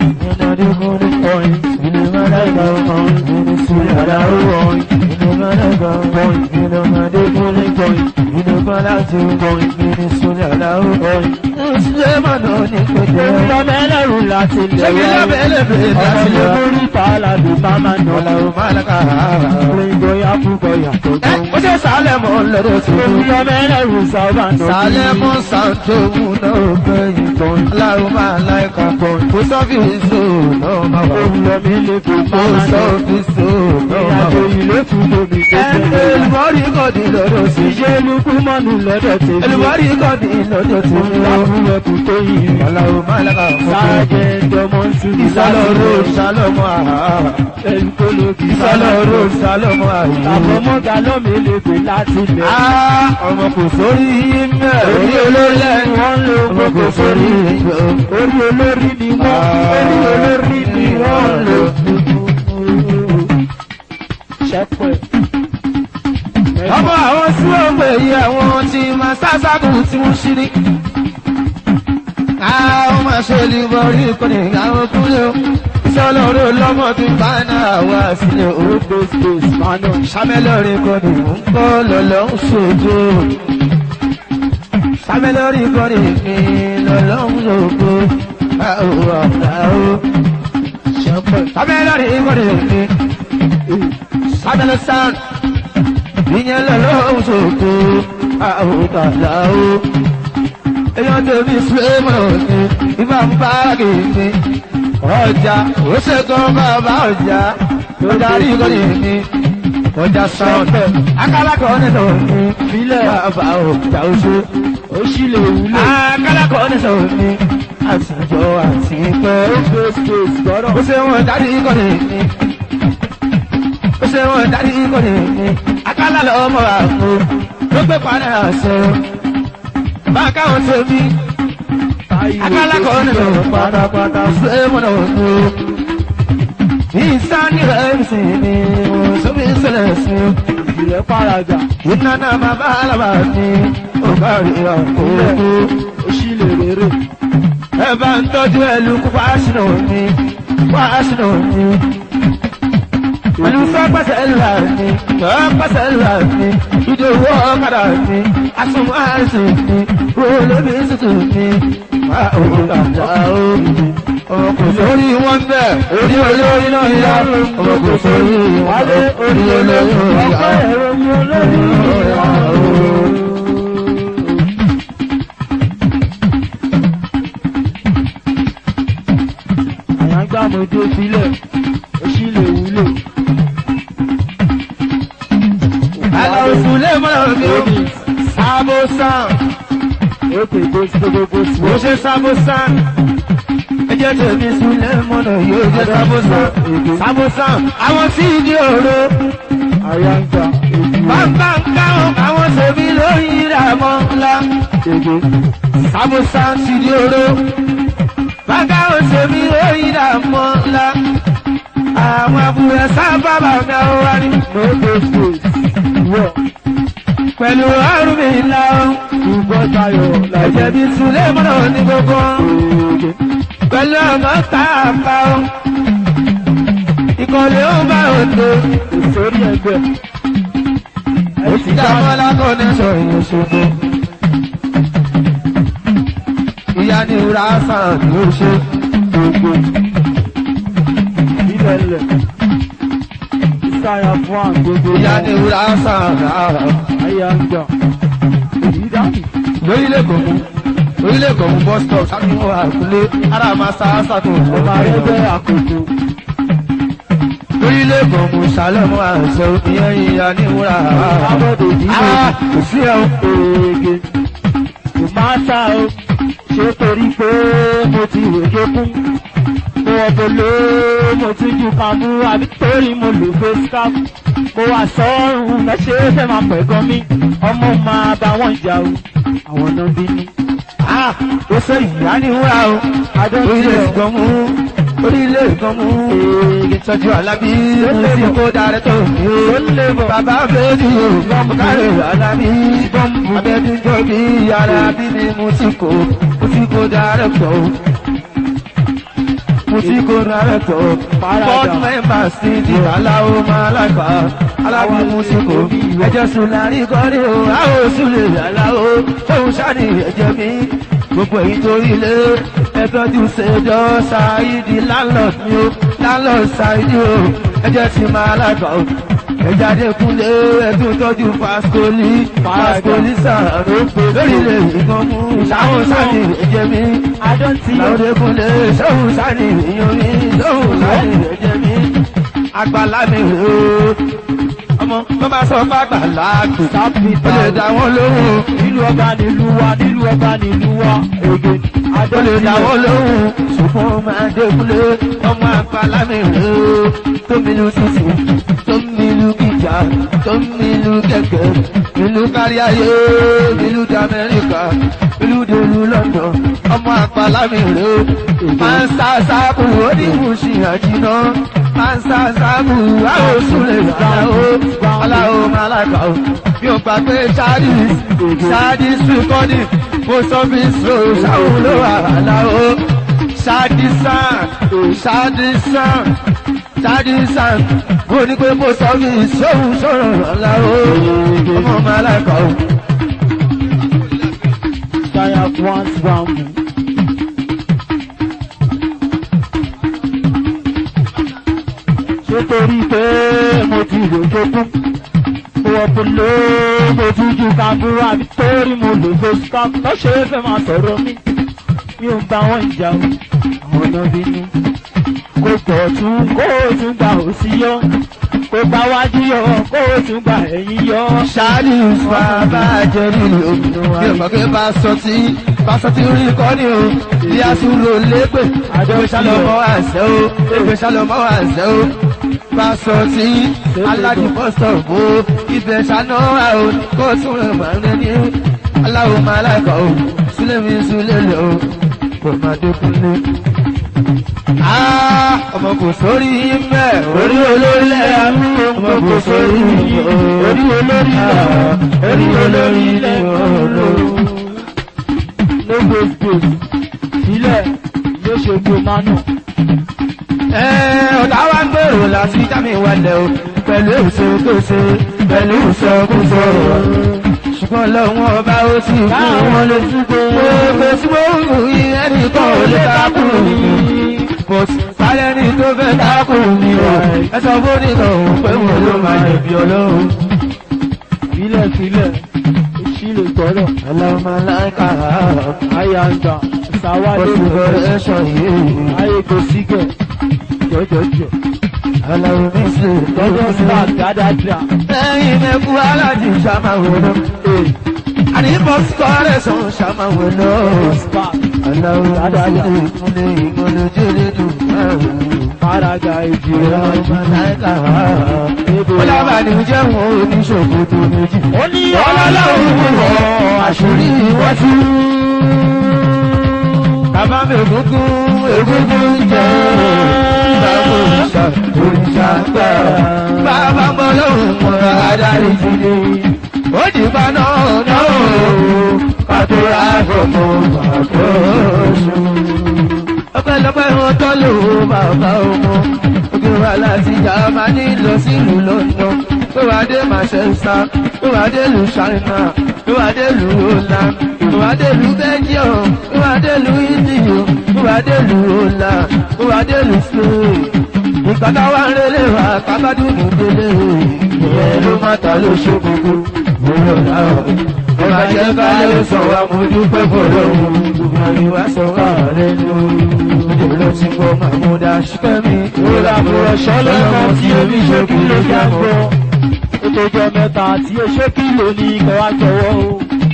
Òun lọ mẹ́lẹ́rù láti lọ. Ṣé kí lábẹ́lẹ́bẹ̀ láti Ọmọ lọ? lè mórí pàálàdù máa máa nọ. Òyìnbó yá púpọ̀ yàtọ̀ tó. Ó ṣe sálẹ̀ mọ́ lọ́dọ̀ sí Òun i. lọ mẹ́lẹ́rù sábà nọ. Sálẹ̀ mọ́ sàǹtòmù náà bẹ́yìn tán. Aláwo máa láìka kan. Kò sọ́fíìsì náà máa wà. Òun lọ mẹ́lẹ́bẹ̀ Kò máa máa nọ. sọ́fíìsì náà máa Ìrìnàjò wà. ìlú tún tóbi tó Ẹ̀ẹ́dẹ̀ tẹ̀lé. olùmọ́rí kọ̀dí lọ́dọ̀ sí i. Ìṣe lukú mọ́nù lọ́dọ̀ tèmi. Olùmọ́rí kọ̀dí lọ́dọ̀ sí i. Láfúnwẹ̀kù tó yìí. Aláwo máa láìka kan. Sáájẹ́ ẹ̀dọ́mọ́ ń tún ní Ìsálọ̀rọ̀ ìsálọ̀mọ́ àhá. Ẹ̀lú tó lókì Ìsálọ̀rọ̀ ìsálọ̀mọ́ àhá. Àbọ̀mọ́gà lọ́mẹ́lẹ́gbẹ̀ láti lẹ̀. Ah, ọmọ kò sórí mẹ́. Orí olólẹ̀ wọ́n lò ọmọ kò sórí mẹ́. Orí olórí ni wọ́n. Orí olórí ni wọ́n lò. Ṣẹ́pẹ̀. ọmọ àwọn tí wọ́n pè yí àwọn tí máa sásákù tí wọ́n ṣí ní. àwọn máa ṣe lè borí ìkọ́ni àwọn kúlẹ̀ o. ìṣọ́lọ́rọ̀ lọ́mọ tí bá náà wá sílẹ̀ o. Orúkọ space máa náà. sámẹ́lọ́rì kọ́ni mò ń kọ́ lọ́lọ́ ń ṣojú. sámẹ́lọ́rì kọ́ni mi lọ́lọ́ ń lògbó. àwọ̀ àwọ̀ Ṣẹ́pẹ̀. sámẹ́lọ́rì kọ́ni mi. sámẹ́lọ́ sound. ìyẹn lọ́lọ́run ṣòkò àwòtàlá o. èèyàn tèmi sùlẹ́mọ̀ ni ìbá ń bá kìíní ọjà ó ṣètò bàbá ọjà tó darí ìkọ́ni mi ọjà sound akálákọ̀ nínú mi Filẹ̀. bàbá ọjà oṣù ó sì lè wúlò. akálákọ̀ nínú mi àtijọ́ àti pẹ́ space space gbọ́dọ̀. ó ṣe wọn darí ìkọ́ni mi ó ṣe wọn darí ìkọ́ni mi akálà lọ́mọ àpò ló gbé padà ṣe báńkà wọn ṣe mí akálákọ̀ nínú pátápátá ṣé mo náà ní o. ìsáni rẹ̀ ń sìn ní sóbi ìṣẹ̀lẹ̀ sí i. ìrẹ́ paraga. iná náà máa bá alábà ní ọgbà rẹ̀ àkókò. ó sì lè rere. ẹ bá ń tọ́jú ẹlú kó fásinà ní fásinà ní. pẹ̀lú sọ́pẹ́sẹ̀ ńlá ní sọ́pẹ́sẹ̀ ńlá ní ìdòwò ọ̀kadà ní asùnwọ̀n àìsàn ní olóbi tútù ní. wà á ò dàda ó ọmọ kò sórí wọn bẹ́ẹ̀ orí olórí náà yá ọmọ kò sórí wọn wálé orí olórí náà yá. ọpẹ́ ẹ̀rọ mi olórí ìyá. àyàngbàmọdé sílẹ̀ ó sì lè wúlò. Àlọ́ òsùnlé mọ́nà mi ò sábò sàn. ó pè kó sí gbogbo sí. Mo ṣe sábò sàn. Ẹ jẹ́ tèmi sílé mọ́nà yóò jẹ́ sábò sàn. Sábò sàn. Àwọn tí ìdí òru. àyàngbà èdè Bàbá ń káwọn àwọn tèmi lórí ìràmọ́ ńlá. èdè Sábò sàn ti di òru. Bàbá àwọn tèmi lórí ìràmọ́ ńlá. Àwọn àbúrò sábà bàbá wa ni. no go space wọ̀ Pẹ̀lú àrùn mi ńlá o. ṣùgbọ́n tayọ̀ Ẹ̀jẹ̀ làjẹ́ bí Sùlé mọ́nà ní gbogbo. èdè pẹ̀lú ọmọ tààpá o. Ìkọ̀lé ó bá òde. ìsórí ẹgbẹ́ ẹ ti dá Ìjàmọ́lá kò ní sọ ìyẹn ṣogbó. Ìyá ni ìwúrà sàn ní oṣù. gbogbo ilẹ̀ lẹ̀ ìsáyà fún àwọn gbogbo Ìyá ni ìwúrà sàn rárá. àyàngbà èyí dání Lórílẹ̀ Kòmú. Lórílẹ̀ Kòmú bus stop sábìwọ̀n àkúlé. Ara máa sá sàtò ọmọ arẹ́gbẹ́ àkókò Lórílẹ̀ Kòmú sálẹ̀mú àṣẹ ìyẹn ìyá ni ìwúrà rárá. abọ́dé ìdílé Ah, kò sí ẹ̀ o. oge kò máa sá o ṣé torí pé mo ti rèké kún mo ọbọlé mo ti ju pamú àbí torí mo lò face cap mo wà sọ́run mẹ́ṣẹ́ fẹ́ máa pẹ̀ gan mi ọmọ máa bá wọn jà o àwọn náà bínú. Ah, ó sọ ìyá ni ìwúrà o. adọ́tí orílẹ̀ ọ̀ ìgbọ̀n mú orílẹ̀ ìgbọ̀n mú ìtọ́jú alábí lórí kó darẹ̀ tó ní o bàbá méjì o káre alábí abẹ́dúnjọ́ bí alábí ni mo ti kó mo ti kó darẹ̀ pọ̀ o mo ti kó darẹ̀ pọ̀ o board members ti di aláwo máa lágbà alábí mo ti kó ẹjọ́ sùn lárí kọ́rí o àwọn oṣù lè aláwo fóun ṣáà ní ẹ̀jẹ̀ mi gbogbo èyí tó ilé ẹtọ́jú ṣèjọ́ ṣáìdì landlord ni ó landlord ṣáìdì ó ẹjẹ́ ti máa lágbà ó ẹja dẹkùnlé ẹtún tọ́jú fásitólì fásitólì sàrò lórílẹ̀ ìkan mú sáwọn sáni ẹ̀jẹ̀ mi adọ́tí ọ̀ láwọn dẹkùnlé sóhun sáni ìyàn mi sóhun sáni ẹ̀jẹ̀ mi àgbàlá mi rè ó ọmọ tó bá sọ fàgbàlá kù sápì ó lè dá wọn lóhùn nílùú ọba nílùú wa nílùú ọba nílùú wa èdè ó lè adọ́tí dáwọ́ ọ̀ lóhùn ṣùgbọ́n máa dékúlé ọmọ àpàlà mi rè é tó mílù títì tó mílù gíga tó mílù kẹ̀kẹ́ ìlú kárí ayé ìlú d'Amẹ́ríkà ìlú dèlú London ọmọ àpàlà mi rè é máa ń sá sáàbù ó ní ìmúṣì àjìná máa ń sá sáàbù àwọn oṣù lè dáwó aláwo máa lágbà ó bí ó gbà pé Chadis Chadis recording post office road ṣàwọn ló wà láwo Chadisan Chadisan Chadisan mo ní pé post office ṣòwò ṣòro láwo ọmọ ọmọ aláìkọ́ o. sáyà fún àǹtí bambú. ṣé torí pé mo ti rò tó kún mo wọ polo mo tún ju kàbúrò àbí torí mo lò face cap lọ́sẹ̀ fẹ́ máa sọ̀rọ̀ mi mi ò bá wọn jà o àwọn ọ̀nà bínú kó pọ̀ tún kó o tún gbà ó sí yọ kó gbà wájú yọ kó o tún gbà ẹ̀yìn yọ. ṣáàlì bàbá jẹrí o bí ọmọ pé bá sọ tí bá sọ tí orí kọ́ ni o bí a tún lò lépè ìgbé sálọmọ àṣẹ o ìgbé sálọmọ àṣẹ o bá sọ tí aládùúgbọ́sọ̀ bó ibẹ̀ ṣáná ra o kó tún rẹ̀ máa ń rẹ̀ ní aláwo máa láìka o sílẹ̀ mi sílẹ̀ lẹ̀ o kò máa dókun lé. ọmọ kò sórí mẹ́ orí olórí lẹ́yà mú ọmọ kò sórí orí olórí lẹ́yà orí olórí lẹ́yà olórí. no go space sílẹ̀ yóò ṣe gbó mánú. ọ̀tá wa ń gbèrò láti jámi wálẹ̀ o pẹ̀lú èso tó ṣe pẹ̀lú ìsọkúsọ ṣùgbọ́n lọ́wọ́ ọba ó sì fún wọn lè túbọ̀ gbogbo tí wọ́n ń wù yí ẹnìkan ò lè dákùn kò sí sálẹ̀ ní tó fẹ́ dákùn mi o ẹ sọ fún nìkan òun pé mo ló máa jẹ̀bi ọlọ́run. Filẹ̀ filẹ̀ èsì lè gbọ́dọ̀. ọlọ́mọ láìka Ayé àgbà sáwádé oṣù bẹ̀rẹ̀ ẹ̀ṣọ́ yìí ayé kò sígẹ̀ jọjọjọ. ọlọ́run mi sì Lọ́jọ́ sílá dáadáa. lẹ́yìn mẹ́kú aláàjì ṣàmáwòrán àní bọ́sì kọ́rẹ́sàn ṣàmáwòrán. Spark Aláwọ̀ adájọ́ ìfúnlé ìgbọ́lójúlé dùn márùn-ún. Fárágà ìjìnlẹ̀ Ìrọ̀lọ́mọ láìka Ọlábàní jẹ́ wọn oníṣòfò tó méjì. Ó ní Ọlọ́láwọ̀ wọ̀ àṣírí wọ́n tú. Bàbá mi ògúngún ògúngún jẹ́. Bàbá òrìṣà òrìṣà gbà. Bàbá mọ́ lóhùn mọ́ adarí ti dé. Ó dìgbà náà náà pàtó àgbọ̀mọ̀ pàtó oṣù. ọpẹ́lọpẹ́ wọn tọ́ lò ó bàbá ọmọ òkè wa láti Jámánì lọ sílùú London tó wá dé Manchester tó wá dé lu China tó wá dé lu Holland tó wá dé lu Belgium tó wá dé lu Italy tó wá dé lu Holland tó wá dé lu Spain nǹkan táwa ń relé wa kábàdùn délé ìyẹn ló má ta ló ṣe gbogbo òun ọ̀la ọ̀rẹ́ ọba jẹ́ ká ló sọ wa mo dúpẹ́ fọlọ́ gbogbo àríwá sọ wà lẹ́nu òde ló ti gbọ́ mahmuda ṣíkẹ́mi Ìrora àbúrò ṣọlọ́mọ tí omi ṣe kí ló já gbọ́. Ó tó jọ mẹ́ta tí ó ṣe kí ló ní kẹwàá jọ̀wọ́ o.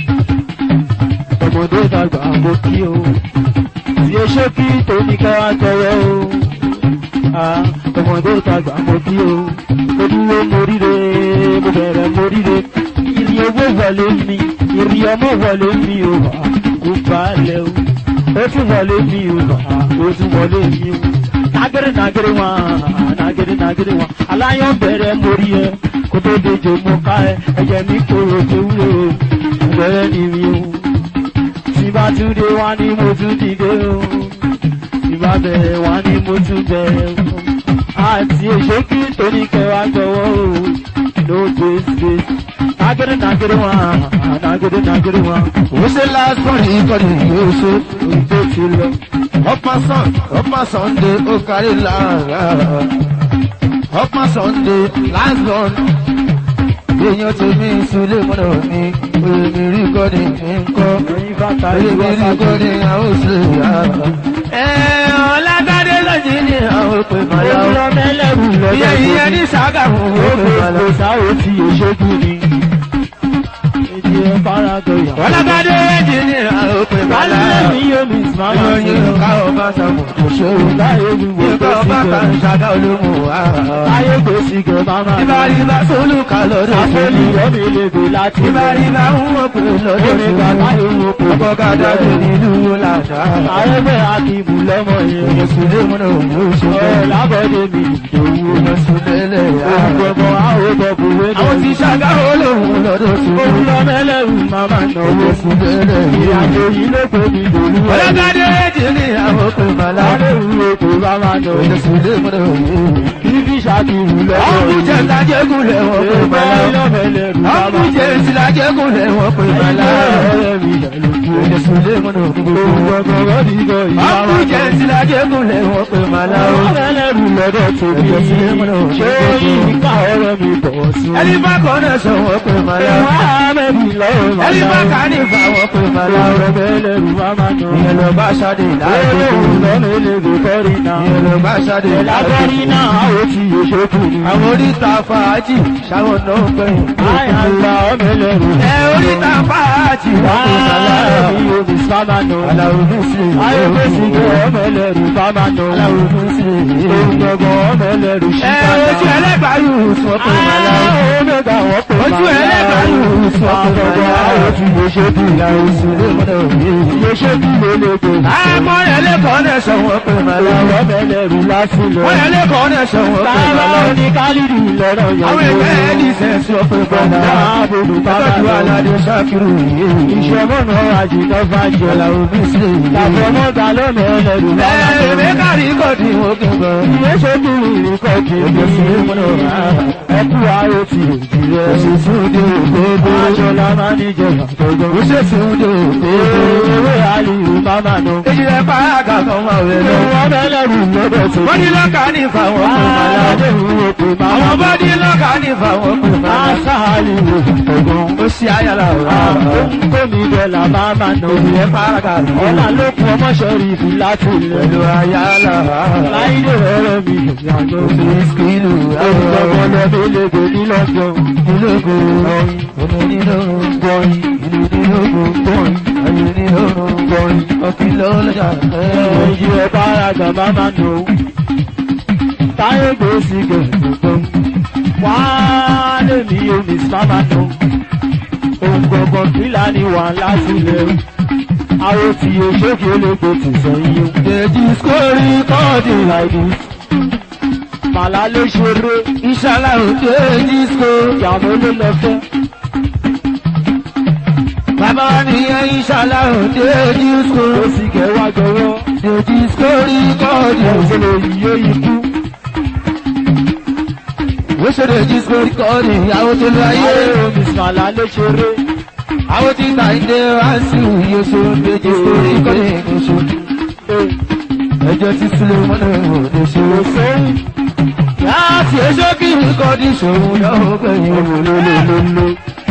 Ọmọdé dàgbà mo kí o. Tí ó ṣe kí tó ní kẹwàá jọ̀wọ́ o. Ah, Ọmọdé dàgbà mo kí o. Mo dúró mo ríre, mo bẹ̀rẹ̀ mo ríre. Ìrì owó wọlé mi, ìrì ọmọ wọlé mi o. Kò balẹ̀ o. Ó tún wọlé mi o. Ó tún wọlé mi o nagere nagere wọn nagere nagere wọn aláyọ̀ bẹ̀rẹ̀ mórí ẹ kó tó dejò mọ ká ẹ ẹ̀jẹ̀ mi kóró tó wúlò bẹ̀rẹ̀ ni mi o tí bá tún dé wá ní mo tún dìde o tí bá bẹ̀rẹ̀ wá ní mo tún bẹ̀rẹ̀ o àti èso kí tóní kẹwàá gbọ́wọ́ o ló gbé gbé nagere nagere wọn nagere nagere wọn ó ṣe lásán ní ìkọ́ni yóò ṣe òun tó ti lọ. ọ̀pá sàn ọ̀pá Sunday ó kárí lára ọ̀pá Sunday last born èèyàn tó ní ìsúlẹ̀ mọ́nà mi òye mi rí kọ́ni mi ń kọ́ ẹ̀yin bàtà òye mi rí ìwọ́sàkó kọ́ni àwọn òṣèlú yàrá. ẹ ọ̀làdádé lọ́jì ní àwọn òpè mọ́lá o. Ewúrọ̀ mẹ́lẹ́rù lọ́jọ́ ìyẹn ìyẹn ní Ṣàgámù Ó òpè mọ́lá. gbogbo sáwọ́ tí èṣojú ni. Èdè ẹ̀ farago yà. ọ̀làdádé lọ́jì ní àwọn òpè mọ́lá. Wálé mi yóò mi sùmámà sí ìròyìn o. káwọ́ bá sàmù kò ṣòro. Láyé gbogbo Ìgbà tó ọba sì kan gẹ̀. ṣàgá olóhùn wá. Láyé gbé sí gẹ̀ máma. Ìbáríbá sólùkà lọ́dọ̀ Àfẹ́lì sólù. yọ́mi lè gbé láti lọ. Ìbáríbá ń wọ́n pè lọ́dọ̀ Omi bàbá sólù. yóò kó. Ọkọ̀ kàdá tó nílùú làdá. Àrẹ́gbẹ́ Akíbù lọ́mọ yẹn. Òyìn sùlé múnà òun ó ṣe Ọ̀ bẹ́ẹ̀. lábọ́dé mi ìdòwú. Òyìn sùlé lẹ̀ yá. Ògbọ̀gbọ̀ àwọn ògbọ̀gbọ̀ wé Àwọn ti ṣàgá olóhùn lọ́dọ̀ sólù. Owúrọ̀ mẹ́lẹ́rù máma náwó. Òyìn sùlé lẹ̀ yá. Ìrìnàjò yìí ló pè mí dòwú. Ọlọ́gádé èjì ní àwọn òpè màlá. Láyé ìwúro kò bá máa náwó. Òyìn sùlé múnà òun. Bíbí ṣàkíyù lọ́wọ́. Ọ̀hún jẹ́ ìtajẹ́gùn lẹ̀ wọ́n pè Èèmọ̀ màlá. ìlọ́mẹ̀lẹ̀ rù bá Ọ̀hún máa jẹ́ ìsìlájẹ́gùn lẹ̀ wọ́n pè màlá. ọ̀rẹ́ mi ilẹ̀ lójú. Èdè Sùlé mọ́nà gbogbo. Ògbọ̀gbọ̀rọ̀ dìgbò ìyá wa. Ọkùnrin jẹ́ ìsìlájẹ́ gúnlẹ̀ wọ́n pè màlá o. Ọlẹ́lẹ́rù lọ́dọ̀ tóbi. Ẹ̀jẹ̀ sílé mọ́nà òun. Ṣé ìka ọ̀rọ̀ mi bọ̀ sí? Ẹni bá kọ́ náà sọ wọ́n pè màlá o. Ẹ̀wá mẹ́bí lọ́wọ́ màlá. Ẹni bá kà ní ìfà wọ́n pè màlá o. Ọ̀rọ̀ bẹ́lẹ̀rù má máa nà. Ìyẹn lọ bá ṣáde láàrin Olóhùn lọ́nà elégbè kọ́rí náà. Ìyẹn lọ bá ṣáde Lágbárí láàrin náà ó ti yòṣókù ni. Àwọn oríta fàájì ṣáwọn náà gbẹ̀yìn. Àyàngbá ọmọ ẹlẹ́rù. Ẹ oríta fàájì wọ́n pè màlá o. Láàárín omi sábà nà. Aláwo ní sí i. Ayọ̀fẹ́sì jẹ́ ọmọ ẹlẹ́rù bábà nà. Aláwo ní sí i. Ògbọ̀gbọ̀ ọmọ ẹlẹ́rù Ẹ ṣíkà ojú ẹlẹ́gbàá yóò sọ pé màlá o. Omega wọ́n pè Ojú ẹlẹ́gbàá yóò sọ pé màlá o. Àwọn ti yòṣókù Ìyàwó Sùlé mọ́nà òye. Yòṣókù lélẹ́gbè. Àmọ́ ẹlẹ́kọ̀ọ́ náà sọ wọ́n pé màlá o. Ọmọ ẹlẹ́rù lásìlẹ̀. Wọ́n ẹlẹ́kọ̀ọ́ náà sọ wọ́n pé Bàbá màlá o. òní kálídì lọ́rọ̀ yẹn. Àwọn ẹgbẹ́ ẹni sẹ́sì ọ̀pẹ bọ̀dá. Àbòdù bàbá Ẹgbẹ́jú lọ. aládé ṣákìrù yìí. Ìṣọ̀mọ́nà àjìnà fàjọ. Aláwo bí sí i. Làfọmọ́gà lọ́nà ẹlẹ́rù lọ́nà Ẹ̀ẹ́dẹ̀ kárí kọ́ọ̀dì wọn gbẹ̀ngàn. Yòṣókù ìrìnkọ̀ kì í Ẹgbẹ́ Sùlé mọ́nà òye. Ẹkú ayé ti òjì rẹ̀. Òṣèṣù dé òkòdó. Aṣọ́lá máa ní jẹ àtọ́jọ́. Òṣèṣù dé òkòdó. Ewé àlìyé bàbá nù. Èyí rẹ̀ pa àgà kan máa wẹ̀ lọ. Wọ́n bẹ́lẹ̀rù lọ́dọ̀ tó. Wọ́n ní lọ́kà ní ìfàwọn pè màlá o. Àádọ́rùn òkè máa Àwọn bá ní lọ́kà ní ìfàwọn pè màlá o. Aṣáàlì òkùnkùn. Ó ṣe ayára ọ̀rọ̀. Tómi bẹ̀là bàbá nù. Èyí rẹ̀ pa àgà kan. Ọ̀là ló kún ọmọ ṣẹ́rí ìfì láti ilẹ̀. Pẹ̀lú ayára. Láìdè rẹ̀ mi ìyànà òbí. Ìsìkìlù. Ọ̀gbọ̀n lẹ́bí lédè nílọ́gbọ̀n. Ìlógo. Ọmọ nínú gbọ́yìn. Ìlú nínú gbọ́yìn. Ayé nínú gbọ́yìn. Ọkì lọ́lọ́jà. Èyí ẹ̀ bára gà bàbá nù. Táyé gbèsè gẹ̀ẹ́gbọ̀n. Wá lèmi omi sábà nù. Òǹgbọ̀gbọ̀n fìlà ni wà láti ilẹ̀. Àwọn tí òṣèké olóko ti sọ yíyó. Dèjì skórí kọ́ọ̀dì láìdí. Màlá ló ṣeré. Ìṣàlá òde dèjì skó. Ìyàwó ló lọ fẹ́. Bàbá nìyẹn ìṣàlá òde dèjì skó. Ó sì kẹwàá jọwọ́. Dèjì skórí kọ́ọ̀dì. Òṣèlè yìí ó ikú. Ó ṣe dèjì skórí kọ́ọ̀dì. Àwọn tó lọ ayé. Ayé omi màlá ló ṣeré. Àwọn tí ta ìdè wá sí òye oṣù dèjì skórí kọ́ọ̀dì oṣù. Ẹjọ́ tí Súlé mọ́nà òde ṣe. Sẹ́yìn. Láti ẹjọ́ kí n kọ́ọ̀dì ṣòwò lọ́wọ́ gbẹ̀yìn. Olólólóló.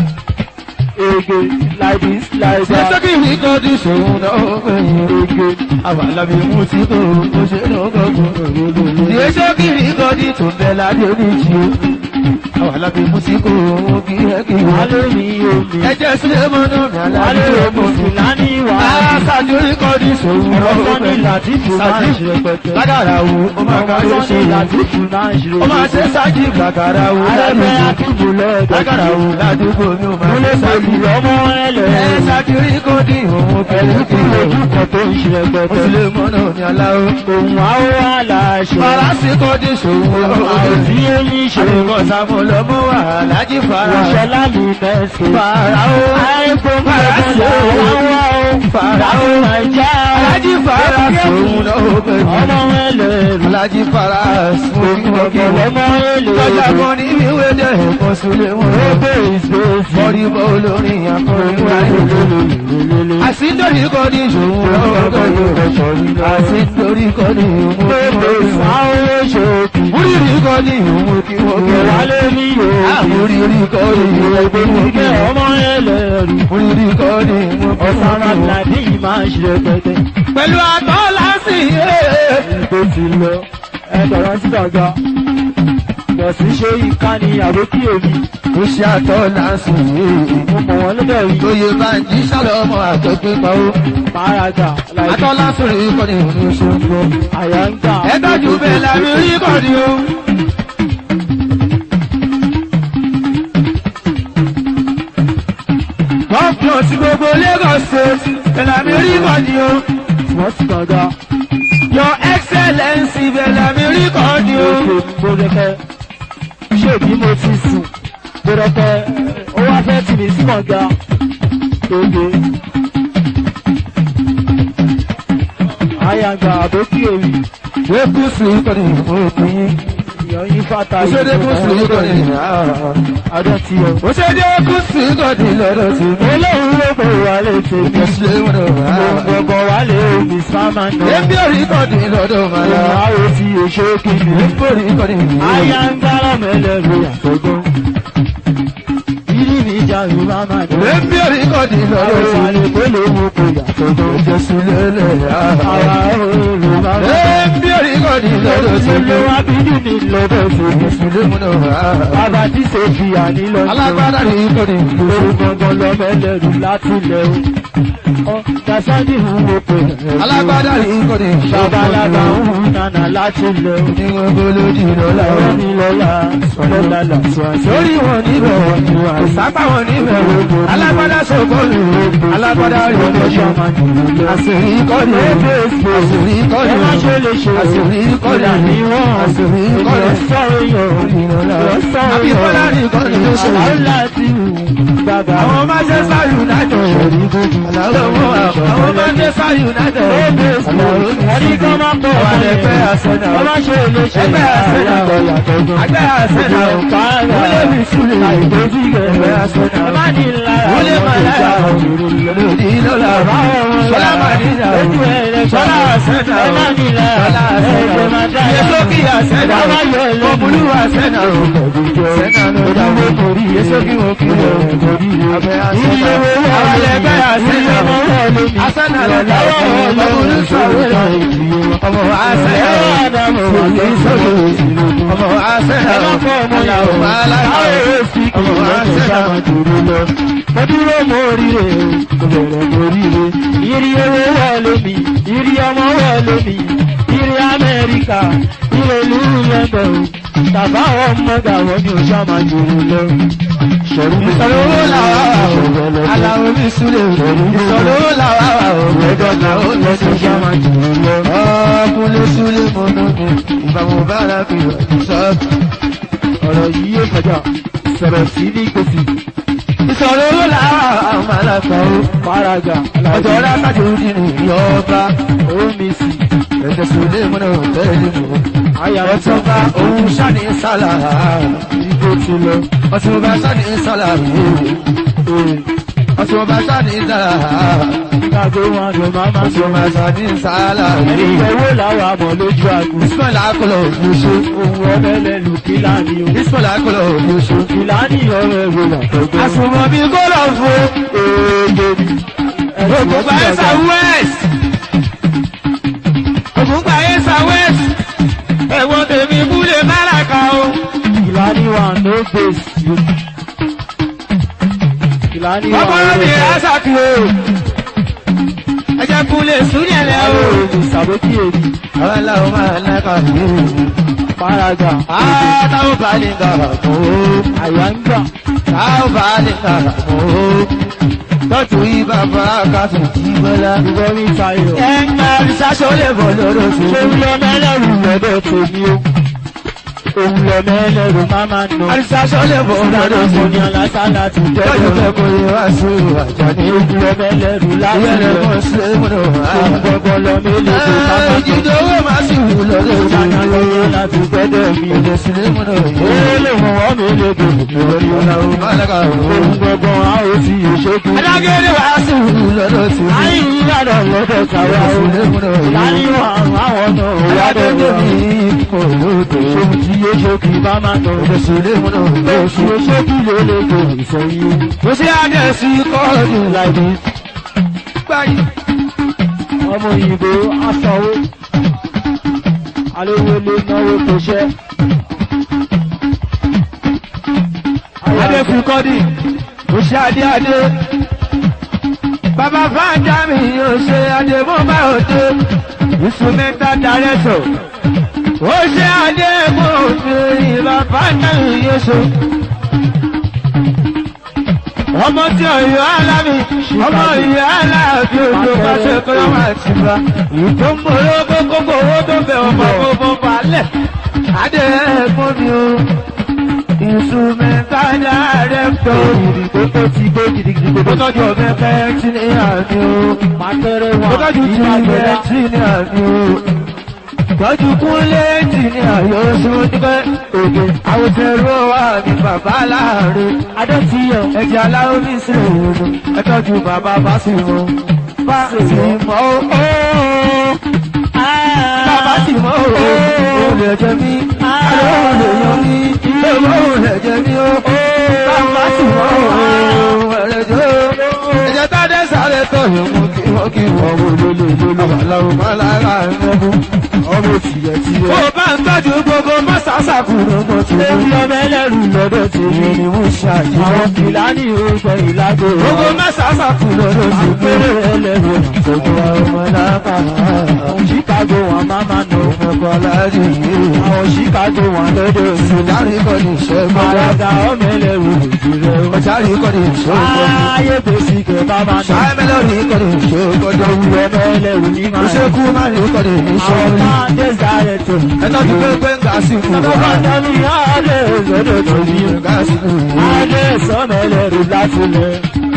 Ege like this like Ṣé that. kí n kọ́ọ̀dì ṣòwò lọ́wọ́ gbẹ̀yìn. Ege. Àwọn alábí mú sí kò ó ṣe lọ́gọ́gọ́. Ìwé ṣókì rí kọ́dí tó bẹ ládé oníjì o. Àwọn alábí mú sí kò ó kí ẹ kí wọ́n. Alẹ́ mi omi. Ẹjẹ́ sílé mọ́nú mi alábí Alẹ́ tó omi mọ̀ sì sí. lání wà. Aṣáájú rí kọ́dí ṣòwò lọ́wọ́ Ọ̀sán ní Làtífù máa ń ṣe rẹpẹtẹ. Lágàrà wo ó máa ká ló Ọ̀sán ṣe ní ìlàjú. Làtífù máa ń ṣe Ó máa ṣe rẹpẹtẹ. ṣáájì gbàgàrà wo Arẹ́fẹ́ ládùúgbò. àtúbù lọ́dọ̀. Lágàrà wo ládùúgbò mi ò máa Mo lè ṣe ṣáájì. pẹ̀lú ọmọ Ẹ ẹlẹ́. ṣáájú rí kọ́dí òun pẹ̀lú kí Ẹ̀lú ojú. ojú kan tó ń ṣe Ó rẹpẹtẹ. sì lè mọ́nà ní aláwọ̀. Òun àwọ̀ aláṣọ. Faransé kọ́dí ṣòwò lọ́wọ́ Àròsí eyín ṣe. Àdìgọ́ Sàmú lọ mú wà lájí fara. Ìṣọ̀lá mi mẹ́sì. Fara o. Àìkú Fara mẹ́sì. sí o. Àwọn o. Fara o. Nàìjà. Alájí fara sòun lọ́wọ́ pẹ̀lú. Ọmọ ẹlẹ́rù. Alájí fara sòun lọ́wọ́ pẹ̀lú. Ọmọ Lọ́jà ẹlẹ́rù. kan ní ìwé dẹ̀ ẹ̀kọ́ sílé wọn. Ebe ìgbésí. Mọ̀rí bọ́ olórin akọrin wáyé. Àsíndòrí kọ́ ní ìṣòwò lọ́wọ́ pẹ̀lú. Àsíndòrí kọ́ ní ìwọ̀n Ebe ìsáwọ́ ṣòkì. Múrìrí kọ́ ní ìwọ̀n kí wọ́n kẹ́ra. Ìwálé ní òkè. Àmúrírí kọ́ ní ìwọ̀n kí wọ́n Ìgbẹ́ kẹ́ra. ọmọ ẹlẹ́rù. Múrìrí kọ́ ní ìwọ̀n kí Ọ̀sán wọ́n kẹ́ra. àgbàdì máa ń ṣe pẹ̀tẹ̀. Pẹ̀lú àtọ́ lásì Ìgbé ti lọ. Ẹ̀dọ̀rọ̀ sí dọ̀gá. Bọ̀sí ṣe ìkànnì àbókí èmi. ó ṣe àtọ́ lásì Mo mọ̀ wọ́n lọ́dọ̀ yìí. Oyè bá ń jí sálọ ọmọ àtọ́gbé pa ó. Máraga. Àtọ́ lásì rí kọ́ ní ìlú ṣogbó. Àyà ń gbà. Ẹ tọ́jú bẹ́ẹ̀ lábí rí kọ́ ní o. Gọ́ọ̀fù sí gbogbo Lagos State, bẹ́ẹ̀ lábí rí kọ́ ní o. Wọ́n sì gbọ̀ngà. Your Excellency bẹ́ẹ̀ lábí rí kọ́ ní o. Òkè gbódẹ́kẹ́. Ṣé bí mo ti sùn? Gbódẹ́kẹ́. Ó wá fẹ́ tì mí sí gbọ̀ngà. Tóge. Àyà ń gbà àbókí èmi. Wékú sí kọ́ ní ìfowópamọ́ yín. èèyàn yín fàtà òṣèdè kù sí gọ́dì adọ́ tí o. òṣèdè kù sí gọ́dì lọ́dọ̀ sí mi. olóhùn ló bò wá lè ṣe mí. ìṣẹ̀lẹ̀ wọn náà. gbogbo wa lè mi sáma náà. Ebi orí gọ́dì lọ́dọ̀ máa yá. àwọn tí èso kìíní. Ebi orí gọ́dì. Aya ń gbára mẹ́lẹ́rù àtọ́gbọ́n. Ìdí mi jà Yorùbá máa dùn. Ebi orí gọ́dì lọ́dọ̀ Àwọn sí mi. àlèkò ló mú kó yàtọ̀gbọ́n. Jésù lélẹ̀ yá. Àwa Yorùbá máa dùn. Ebi orí gọ́dì lọ́dọ̀ sí mi. Ilé wa bí jù ní lọ́dọ̀ sí mi. Jésù lé mu náà. Bàbá tí Sèfì àní lọ sí. Alágbádá rí gọ́dì. Òun gangan lọ mẹ́lẹ́rù láti ilẹ̀ o. Ọ Dasani ń wo pé. Alágbádá rí gọ́dì. Babalága ń hu nànà láti ilẹ̀ o. Ní wọn gbólódì lọ́la. Ọ̀rọ̀ mi lọ́la, lọ́la làṣọ àṣọ. Lórí wọn níbẹ̀ wọ̀ ni wà. Sápá wọn níbẹ̀ wọ̀. Alágbádá sọ̀kọ́lù. Alágbádá rí gọ́dì. Àṣírí kọ́ni. Àṣírí kọ́ni. Ẹ má ṣe lè ṣe Àṣírí kọ́ni. ìlànà ìwọ̀n. Àṣírí kọ́ni. Ìlọsọ̀rọ̀ yàn. Àbí Bọ́lá ní kọ́ni ló ṣe. Àwọn láti wù gbàgbà. Àwọn Manchester United. Àwọn Manchester United. Ẹni kan máa pọ̀ Àwọn ẹgbẹ́ Arsenal. Ẹ má ṣe lè ṣe Ẹgbẹ́ Arsenal. Ẹgbẹ́ Arsenal. Wọlé mi sílẹ̀. Ẹgbẹ́ Arsenal. Ẹ má ní lára. Wọlé Màláyà. Lòdì lọ́la. Sọlá Màdínà. Sọlá Arsenal. Ẹ má ní lára. Sọlá Arsenal. Ẹgbẹ́ máa dára. Yesókì Arsenal. Bàbá yọ ẹ lẹ́nu. Ọ̀bùnú Arsenal. Arsenal ló dá wọ́n torí. Yesókì wọn kì í lọ. Abẹ́ Arsenal. Àwọn ẹgbẹ́ Arsenal. Arsenal ló dá wọ́n torí. Ọ̀bùnú sọ̀rọ̀. Ọmọ Arsenal. Kò ní sọ̀rọ̀. Ọmọ Arsenal. Ọmọ aláìsàn. Ọmọ Arsenal. Mo dúró mo ríre o, mo bẹ̀rẹ̀ mo ríre. Ìrì owó wà lómi, ìrì ọmọ wà lómi, ìrì Amẹ́ríkà, ìrì ìlú London. Tàbá ọmọ gàwọ́ ni oṣù àmà jòrò lọ. Ṣọ̀rọ̀ mi Ìsọ̀rọ̀ owó làwa wà o. Aláwo mi súlẹ̀ o. Ìsọ̀rọ̀ owó làwa wà o. Ẹ̀dọ̀gà ó lọ sí oṣù àmà jòrò lọ. Ọkùnrin súlẹ̀ mọ́nú mi. Ìbámu bára fi sọ. Ọ̀rọ̀ yìí yóò kọjá, sọ̀rọ̀ sí ní gbèsè. Ìsọ̀rọ̀ owó làwa wà o. Màlàkà o. Fárágà, Ọjọ́ rákàtí ó dín ní ìyọba. omi sí, Ẹ̀jẹ̀ súlẹ̀ mọ́nà tẹ́lẹ̀ mọ́. àyà Ọ̀túnba òun ṣáni sálà. igbó ti lọ. Ọ̀túnba ṣáni sálà. Ọ̀túnba ṣáni sálà. Nígbà tó wọn lò máa máa sọ. Ọ̀túnba ṣáni sálà. Ẹni ìfẹ́wó làwọn àmọ̀ lójú àgùn. Ismail akọlọ òfurufú. Ohun ọlẹ́lẹ́lu kí láàní o. Ismail akọlọ òfurufú. Ìlànà ọ̀rọ̀ ẹ̀rọ làtọ̀gbọ́n. Àsùnwọ̀n bíi kọ́lọ̀ fún. Ògùnpá ẹ̀sà west. Ògùnpá ẹ̀sà west. Ẹ̀wọ̀n tèmi búlé máràkà o. Ìlànà wà no face. Ìlànà wà Ọkọ̀rọ̀ mi àṣàkì o. Ẹjẹ́ kúlẹ̀ súnyẹ̀lẹ̀ o. Ìsàbókì èdè. Àwọn aláwọ̀ máa ń lákà ní o. Fárágà. Àtàwọn bá lè gbà kó. Àyà ń gbà. Táwọn bá lè gbà kó. Tọ́jú ibà bá kásù jí bọ́lá. Ìwọ mi tayọ̀. Ẹ̀ka ìṣàṣọ lè bọ̀ lọ́dọ̀ tó. Ṣé ń lọ mẹ́lẹ̀rù lọ́dọ̀ tèmi o? Òun lọ mẹ́lẹ̀rù máa máa nà. Àìsàṣọ lè bọ̀ lọ́dọ̀ tó. Mo ní alásàlá ti Tọ́jú jẹ́ fẹ́ kó yẹ wá sí àjàní. Òun lọ mẹ́lẹ̀rù láti Ìyẹn lè lọ. mọ̀ sí múnà wá. Òun gbọ́gbọ́ lọ mélòó tó ká máa tọ̀. Ìjìdó owó máa sì wù lọ́dọ̀ tó. Ìjànà lọ́yẹ́ láti gbẹ́dẹ̀ mi. Ìjọ sílé múnà yìí. Èlé wọn wọ́n mi lè dùn lórí Ọ̀nà ọ̀nà. òun máa lẹ́ka òun. Òun gbọ́gbọ́ a ó sì ṣókù. Adágẹ́rẹ́ wá sí wù lọ́dọ̀ tó. Ayé ìyàdọ̀ lọ́dọ̀ tàwa o. Ìjọ sílé múnà yìí. Láyé wà àwọn náà wà Adágẹ́rẹ́ dọ̀dọ̀. mi kò lóde. Ṣòun tí yé ṣókì bá máa tọ̀. Ìjọ sílé múnà yìí. Oṣù ṣókì ló lè gbò ìfọyín. Mo ṣe àdẹ̀sí kọ́ọ̀dù láìpẹ́. Gbáyé. Ọmọ òyìnbó aṣọwó. Alówó lé náwó tó ṣẹ́. Adé fi kọ́dì, ó ṣe adé adé. Bàbá Fáńjà mi yóò ṣe adé mọ́ bá òde. Instrumental director. Ó ṣe adé mọ́ òde ìbá Fáńjà mi yóò ṣe. Ọmọ tí ọ̀yọ́ alámi, ọmọ ìyá aláàbí ojú bá ṣe kọ́ lọ́wọ́ àti bá. Ìtò ń bọ̀ lọ́kọ́ kókó owó tó bẹ̀ ọmọ gbogbo balẹ̀. Adé ẹ̀gbọ́n mi o instrumental director ìdìbò tó ti gbé gidigidi gbogbo tọ́jú ọ̀bẹ fẹ́ tí ní àmì o Màtẹ́rẹ́ gbogbo wọn tọ́jú tí ìgbà ní gbẹ̀dá. fẹ́ tí ní àmì o tọ́jú kúnlé ẹnjìníà yóò ṣe dúpẹ́ òde àwòtẹ́rù wà ní bàbá láàrin adọ́tiyọ̀ ẹ̀jẹ̀ aláwọ̀ ní sílẹ̀ òun ẹ tọ́jú bàbá bá sì mọ́ bá sì mọ́ ó bàbá sì mọ́ ó òun lè jẹ mí àlọ́ lè yan mí lọ́wọ́ òun lè jẹ mí ó bàbá sì mọ́ ó ẹ̀rẹ̀ jẹ́ ó ẹ̀jẹ̀ tá a dẹ́ sáré tọ̀ yẹn mú kí wọ́n kí wọ́n wò lólè lólè àbàlàwò má lára ẹ̀ mú ọmọ tìyẹ̀ tìyẹ̀. ó bá ń tọ́jú gbogbo mọ́sàásàkù lọ́gbọ́n tí ó Ebi ọmọ ẹlẹ́rù lọ́dọ̀ tí èmi ni mo ṣe àjẹ́ àwọn kìláàní orúkọ ìlàgò gbogbo mọ́sàásàkù lọ́dọ̀ tí ó Àpérè ẹlẹ́rù gbogbo ọmọ lápára àwọn Chicago wọn máa máa nà ó. ọmọ aláàjì yìí Àwọn Chicago wọn lọ́dọ̀ sí. sùdárì kọ́ ní ìṣẹ́ gbọ́dọ̀ Àràgà ọmọ ẹlẹ́rù ìjìrẹ́ o. ọjàrí kọ́ ní ìṣẹ́ gbọ́dọ̀ Ayé gbèsè kẹ̀ bá máa nà. ṣáìmẹ́lọ́rì kọ́ ní ìṣẹ́ gbọ́dọ̀ Ọmọ ẹlẹ́rù ní máa nà. ìṣẹ́kú má ní kọ́ ní ìṣẹ́ Àwọn gbọ́dọ̀ máa dé sáré tó. ẹ̀tọ́ ti pé pé ń gà sí fún Ọmọ wa bàtà mi á lè lọ́dọ̀ tó ní. gà sí fún wa. Adé sọ́mọ ẹlẹ́rù láti lẹ̀.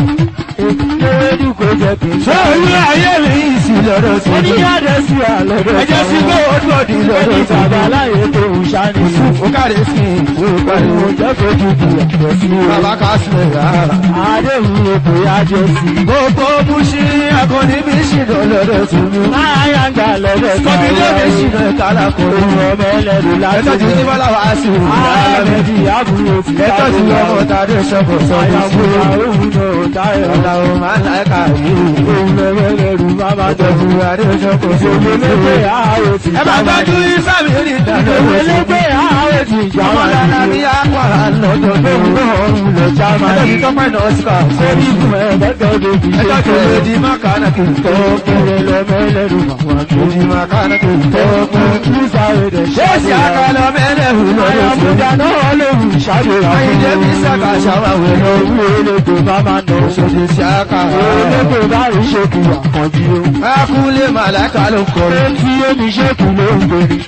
Èkúté kò jẹ́ kí n ṣé orí ayé mi yìí sí lọ́dọ̀ tí ó Oní adé sí àlọ́dọ̀ ẹjẹ́ sí pé ó dọ̀dí Ẹni lọ́dọ̀ tí bàbá láyé tó ń ṣáni. ó káre sí ìwé Pariwo pariwo jẹ́ fojú di ẹ̀jẹ̀ sí o. bàbá ká sílẹ̀ rárá. Adéhùn ètò ajé sí. gbogbo mushi akọni mi ṣìnà lọ́dọ̀ tí mi. Máyà ń gbà lọ́dọ̀ kọ́mi lé mi ṣìnà kálá kọ́ Òun ọmọ ẹlẹ́rù láti ẹ̀tọ́ ti ní bọ́lá wá sí i. Ààrẹ̀dì àbúrò ti ẹ̀tọ́ ti ọmọ tàdé ṣọ́kọ̀ sọ́kọ̀ sí Àyàmúra i. òun náà táyọ̀. ọ̀la ò máa ń láìka yìí. Òun ọmọ ẹlẹ́rù bàbá ẹ̀tọ́ tọ́jú. ti adé ṣọ́kọ̀ Òun sọ́kọ̀ sí lépè i. àárò ti ẹ máa tọ́jú ìsámi ní ìdájọ́ Òun ìwé lépè àárò ti ọmọ jáwá dáná ní àpàrà lọ́dọ̀ tó ń bọ̀ ọ̀run lọ jáma. ẹ̀tọ́ ti tọ́pẹ́ náà sí ká Orí ìgbìmọ̀ ẹ̀ẹ́dẹ́gbẹ̀ẹ́ òbí ṣe ẹ̀tọ́ ti kéré. lè di mákànnà kì í tọ́ Kéré lọ́mọ ẹlẹ́rù màmá tó. Di mákànnà kì í tọ́ Ṣé ṣé àkàlọ́ mẹ́lẹ̀hù lọ́dọ̀ tí ó Àyàmúdà náà léwu ìṣàdéhà fún Àyìndé mi. mi sàkà ṣàwáwé lọ. Owó elétò bá máa nà ó. Òṣèlú sí àkà. Elétò bá rí ṣèkù àkànjí o. Akúlé màláìka ló kọrin. Ṣé tí omi ṣèkù ló ń gbèrè?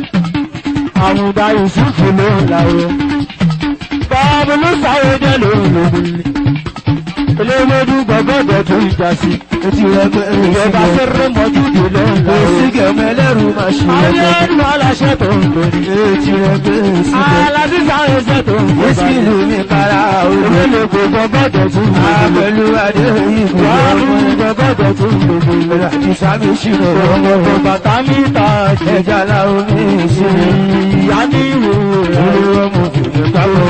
Àmùdá Yusufu ló ń láwọ. Báwo ló sáré dé lóhùn lóhùn ni? Eléwédú gbọ́gbọ́dọ̀ tó ìjà sí. Etí rẹ̀ pé Ìjọba fẹ́rẹ́ mọ́júdé ló ń láwọ. Èsì gẹ̀mẹ́ ẹlẹ́rù máa ṣe Ayé ẹgbẹ́. ẹnu aláṣẹ tó ń gbèrè. Etí rẹ̀ pé èsì gẹ̀. Aládìsá ẹsẹ̀ tó ń Wíṣí gbèrè. ìlú mi kára òru. Ìwélé gbọ́gbọ́dọ̀ tó ń gbèrè. Àpẹ̀lú adé ìbò Wàá ọmọ fún ẹ̀. gbọ́gbọ́dọ̀ tó ń gbèrè. Àti sábì ṣìnà ọmọ Ọmọ ẹ̀. bàtà mi ta ṣe. Ẹja láwọn mi ṣe. Ìyá ní ìwò rẹ̀. Olú ọmọ òkùnrin káwọn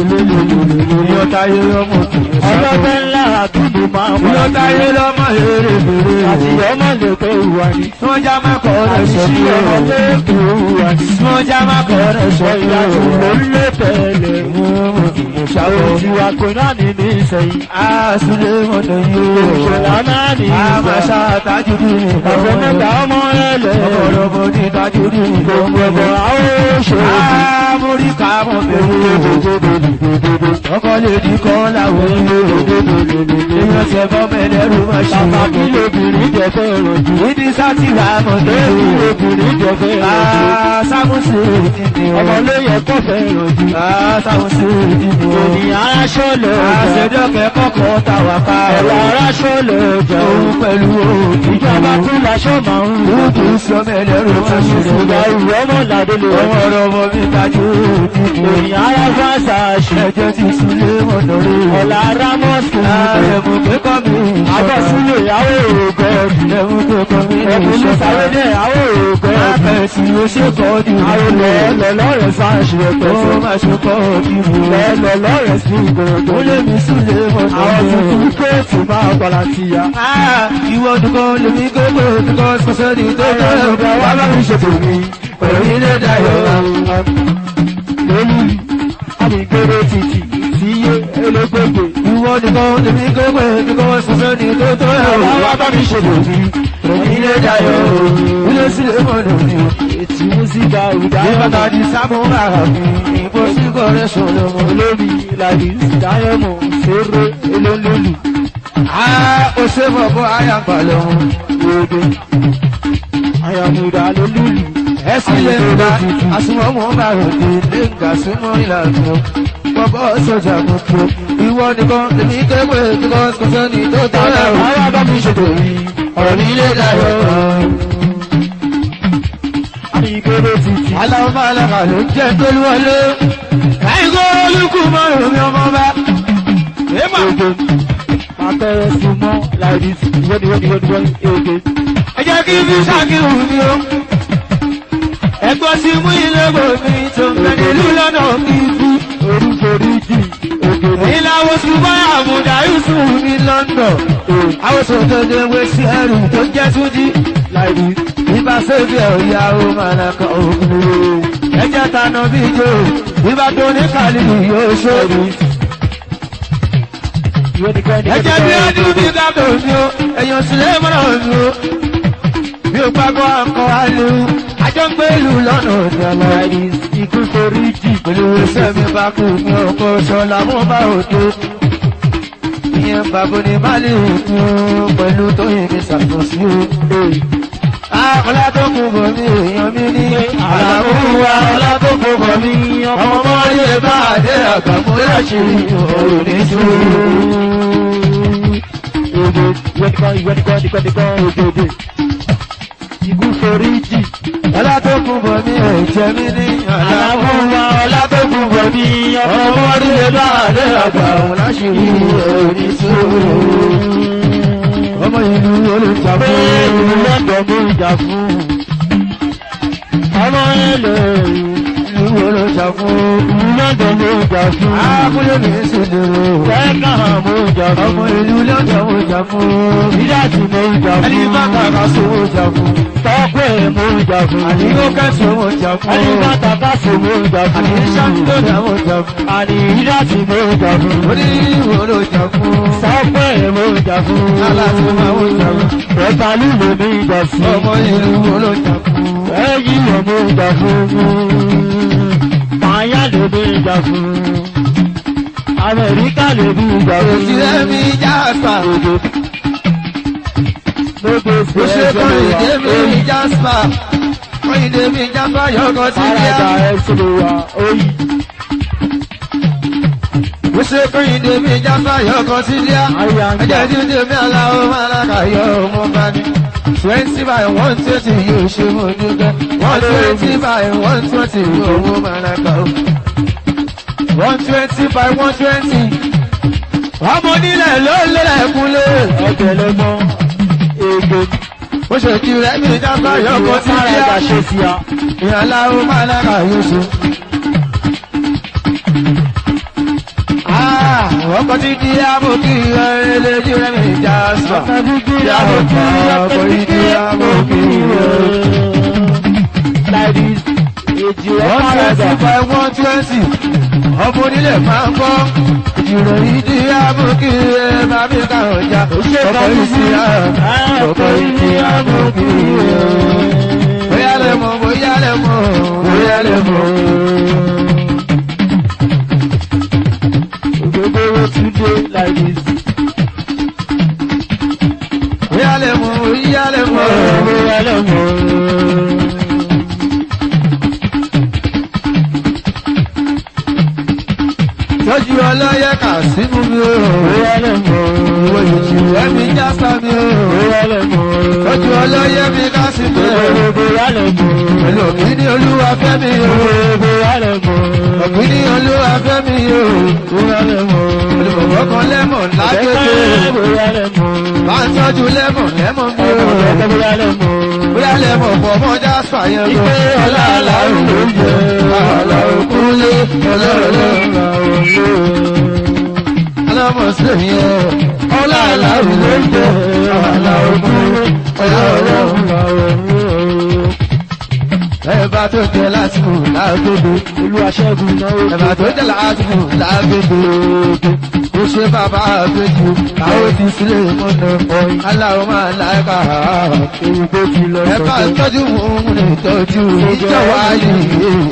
Ìyọ́táyé ọmọ òkùnrin sábà. Ọlọ́dẹ ńlá àdúgbò máa ń wá. Ìyọ́táyé lọ́mọ èrè bèrè. Àti ọmọ lè pé ìwà ni. Wọ́n já má kọ́ rẹ̀ sọ Àti bí ọmọ ọmọ. lè pé ìwà ni. Wọ́n já má kọ́ rẹ̀ sọ bí Ìyá tó ló ọmọ. ń lé tẹ̀lé. Mo ṣàbọ̀. Òjì wa kò náà ní ní ìsẹ̀yìn. Àṣùlé mọ̀tò yìí. Ìṣẹ̀lá náà ní Àmàṣà ìsẹ̀yìn. tájú ní ìbọn. Ọ̀fẹ́ mẹ́ta ọmọ ẹlẹ́. Ọ̀pọ̀lọpọ̀ ní tájú ní ìbọn. Gbogbo àwọn òṣèré. Àmúríkà mọ̀ bẹ̀rù. Ọkọ̀ lè di kọ́ láwọn ilé. Èèyàn ṣẹ̀fọ́ mẹ́lẹ́rù máa ṣe. Bàbá kí lóbìnrin jẹ fẹ́ rọ̀jù. Ìdí sátìrà mọ̀ Bẹ́ẹ̀ni lóbìnrin jẹ fẹ́ rọ̀jù. Sámúsì ìdí Ọmọ ló yẹ kó fẹ́ rọ̀jù. Sámúsì ìdí Ènìyàn aráṣọ lè jẹ. Àṣẹjọ́kẹ́ kọ́kọ́ tàwà ká Ẹ̀rọ aráṣọ lè jẹ. Òun pẹ̀lú òkú. Ìjọba tún laṣọ máa ń lò. Lóòtú sọmẹ́lẹ́rù máa ṣe. Ìgbà ìwé ọmọ làdé lè Ọmọ wọ́n. ọ̀rọ̀ ọmọ mi tajú òdìdí. Ènìyàn aráṣọ àṣàṣì. Ẹjọ́ ti súlé mọ̀nà rí. Ọ̀la Rámọ́sì. Àrẹ̀mú pé kọ́ mi ìṣọ́. Abọ́sílẹ̀ ìyàwó ògọ́dì. Ẹ̀mú pé kọ́ mi Ẹ̀kún ní ìṣọ́. sàrédé ìyàwó ògọ́dì. Àpẹẹsì ó ṣe kọ́ di. Àwọn lọ́ọ̀lọ́ lọ́rẹ̀ sáàṣì Ó ẹ̀pẹ̀sẹ̀. máa ṣe kọ́ di. Lọ́ọ̀lọ́ lọ́rẹ̀ sí ìgbòròdó. Ó lé mi súlé mọ̀nà Àwọn rí. tuntun kéètì máa gbọ́dọ̀ ti ya. Ah, ìwọ dùkọ́ lèmi gbogbo dùkọ́ sọ́sọ́ ní tó tẹ́ ọ̀gá wa bá mi ṣètò mi. Pẹ̀lú ilé dayọ̀. Lórí àdìgbèrè títì tí yé elégbègbè. Ìwọ dùkọ́ lèmi gbogbo dùkọ́ sọ́sọ́ ní tó tẹ́ ọ̀gá wa bá mi ṣètò mi. Pẹ̀lú ilé dayọ̀. Ilé sílé mọ̀nà mi. Ètí músíkà Ní ìdáyọ̀ bàtà di sábò rà mí. Ìbò sí kọ̀rẹ́ sọ̀rọ̀ mọ́. olórí ìlàdí ìdáyọ̀mọ̀ fèrè elólólù. Ah, ó ṣe fọ̀ bọ́ àyàgbà lọ́wọ́. Gbogbo àyàmúdà lólùlù. ẹ sílẹ̀ ńlá àsùnwọ̀mọ̀ máa rò dé lẹ́ǹgà súnmọ́ ìlànà bọ́bọ́ sọ̀jà gbogbo ìwọ nìkan lèmi kéwé kíkọ́ sọ́sẹ́ni tó tọ́ ẹ̀ ò Àwọn bá mi ṣètò yìí. ọ̀rọ̀ mi lè dayọ̀. ìgbéró títì. aláwọ̀ máa lọ́kà ló jẹ́ pẹ̀lú wọlé. káyìnkó olùkú márùn-ún mi ọmọ bá. èèmọ̀ Ege. Àpẹẹrẹ sí mọ́ láìdí wọ́ni wọ́ni wọ́ni wọ́ni ege. ẹ jẹ́ kí fi ṣàkíyù mi o. ẹgbọ́n sí mú ilé gbòmí tó ń bẹ nílùú lọ́nà kíkú. Oríṣiríṣi ege ni. ìlàwọ̀ ṣùgbọ́n àmúdá yusuf ní london. àwọn sọ̀tò ní ewé sí ẹrù tó jẹ́ túnjí. Láìdí. Ibà sẹ́fì ọ̀yà ó máa nà kọ́ òkúrò. Ẹjẹ́ tanà bí jò, ibà tó ní kàlílù yóò ṣòro. Ìwọ́ni kọ́ ni Ẹjẹ́ bí ọdún bí gábò mi o, èèyàn sílẹ̀ mọ́nà mi o. Bí o gbàgbọ́ akọ àlù, àjọ ń gbèlú lọ́nà òní ọ̀la. Láìdí. Ikú foríjì. Pẹ̀lú iṣẹ́ mi bá kú mi ọkọ̀ ṣọlá mú bá òde. Ìyẹn bàbá ní Málì kú pẹ̀lú tóyìn mi ṣàtúnṣe o. Àkọlá tó kù bọ̀ mí èèyàn mi ní. Àlàmú wa ọlá tó kù bọ̀ mí. Ọmọ mọ́rí ẹ bá àdé àgbàmú láṣìírí òòrùn ní sùúrù. Ege. Ìwọ́ni kọ́ ìwọ́ni kọ́ ìwọ́ni kọ́ ògèdè. Ikú foríjì. Ọlá tó kù bọ̀ mí ẹ̀jẹ̀ mi ní. Àlàmú wa ọlá tó kù bọ̀ mí. Ọmọ mọ́rí ẹ bá àdé àgbàmú láṣìírí òòrùn ní sùúrù. Ọmọ ìlú olùjà Pé fún ìlú lọ́dọ̀ mú ìjà fún. Ọmọ ilẹ̀ ìlú olùjà fún. ìlú lọ́dọ̀ mú ìjà fún. Àkúlé mi sì dèrò. Tẹ́kà mú ìjà fún. Ọmọ ìlú lọ́dọ̀ mo jà fún. Ìdájì mú ìjà fún. Ẹni bá kàkà sówó jà fún. Tọ́pẹ́ mú ìjà fún. Àní ó kẹ́sì owó jà fún. Ẹni bá tàkà sí mú ìjà fún. Àní ṣàǹdọ̀dà mo jà fún. Àní ìdájì mú ìjà fún. Orí ìwò ló jà fún. Tọ́pẹ́ mú ìjà fún. Aláàfin máa wó jà fún. Ẹ̀ta lílo ní ìjà sí. Ọmọ ìlú wo ló jà fún. Ẹ̀yìn ọmọ ìjà fún. Màáyá lè ní ìjà fún. Amẹ̀ríkà lè ní ìjà fún. Òsì rẹ̀mí já àṣà. Lóde Ó ṣe kọ́ ìdè mi jáspa. Kọ́ ìdè mi jáspa yọkọ sí bíá. Àràdà ẹ̀sìn lè wà óyì. Ó ṣe kọ́ ìdè mi jáspa yọkọ sí bíá. Ayé àǹjà. Ẹjẹ́ tí ó dé mi aláwọ̀ máa lákà yọ ọmọ bá ní. Twenty by one twenty yóò ṣe mo dúpẹ́. One twenty by one twenty owó máa lákà ó. One twenty by one twenty. Ọmọ onílẹ̀ ló lélẹ̀ kúnlé. Ọ̀gẹ̀lẹ̀ mọ́. Ègbè. Ó ṣe kí rẹ̀ mi jáspa yọkọ sí bíá. Àràdà ṣe sí a. Ìyàláwọ̀ máa lákà yóò ṣe. Ah, ọkọ̀ tí kí á mú kí ẹrẹ́ lójú rẹ̀ mi jáspa. Ladies, èjì rẹ̀ One pàràdà. twenty by one twenty. Ọmọ onílẹ̀ máa ń gbọ́. Ìròyìn dí àmúkí ẹ máa bí káwọn ọjà. Ọkọ̀ ìsì àrùn. Ọkọ̀ ìsì àmúkí ẹ. Bóyá lẹ mọ̀, bóyá lẹ mọ̀, bóyá lẹ mọ̀. Ògógóró tún dé ladies. Bóyá lẹ mọ̀, bóyá lẹ mọ̀. Bóyá lè mọ̀. Tọ́jú ọlọ́yẹ kà sínú mi o. Bóyá lè mọ̀. Ìwọ ìjì ẹ̀mí jásá mi o. Bóyá lè mọ̀. Tọ́jú ọlọ́yẹ mi ká sí mi o. Bóyá lè mọ̀. Pẹ̀lú òkú ní olúwa fẹ́ mi o. Bóyá lè mọ̀. Òkú ní olúwa fẹ́ mi o. Bóyá lè mọ̀. Pẹ̀lú bọ̀bọ̀ kan lẹ́mọ̀ lágbègbè. Bóyá lè mọ̀. Bá ń tọ́jú lẹ́mọ̀ lẹ́mọ̀ mi o. Bóyá lè mọ̀. Bóyá lẹ́mọ̀ pọ̀ mọ́ jásá yẹn lọ. Ìpè ọlá àlàrù ló ń jẹ. Àlà òkúlé ọlọ́rọ̀ alámọ̀ sí yẹn. Ọlá àlàrù ló ń jẹ. Àlà òkúlé ọlọ́rọ̀ ẹ̀bá tó jẹ lásìkò lágbègbè. Olú aṣẹ́gun náwó. ẹ̀bá tó jẹ lásìkò lágbègbè. ó ṣe bàbá àgbèjì àwọn ti sílẹ̀ mọ́nà aláwọ̀ máa láìka. Èyí tó ti lọ ẹ̀bá tọ́jú òun lè tọ́jú ìjọba yìí.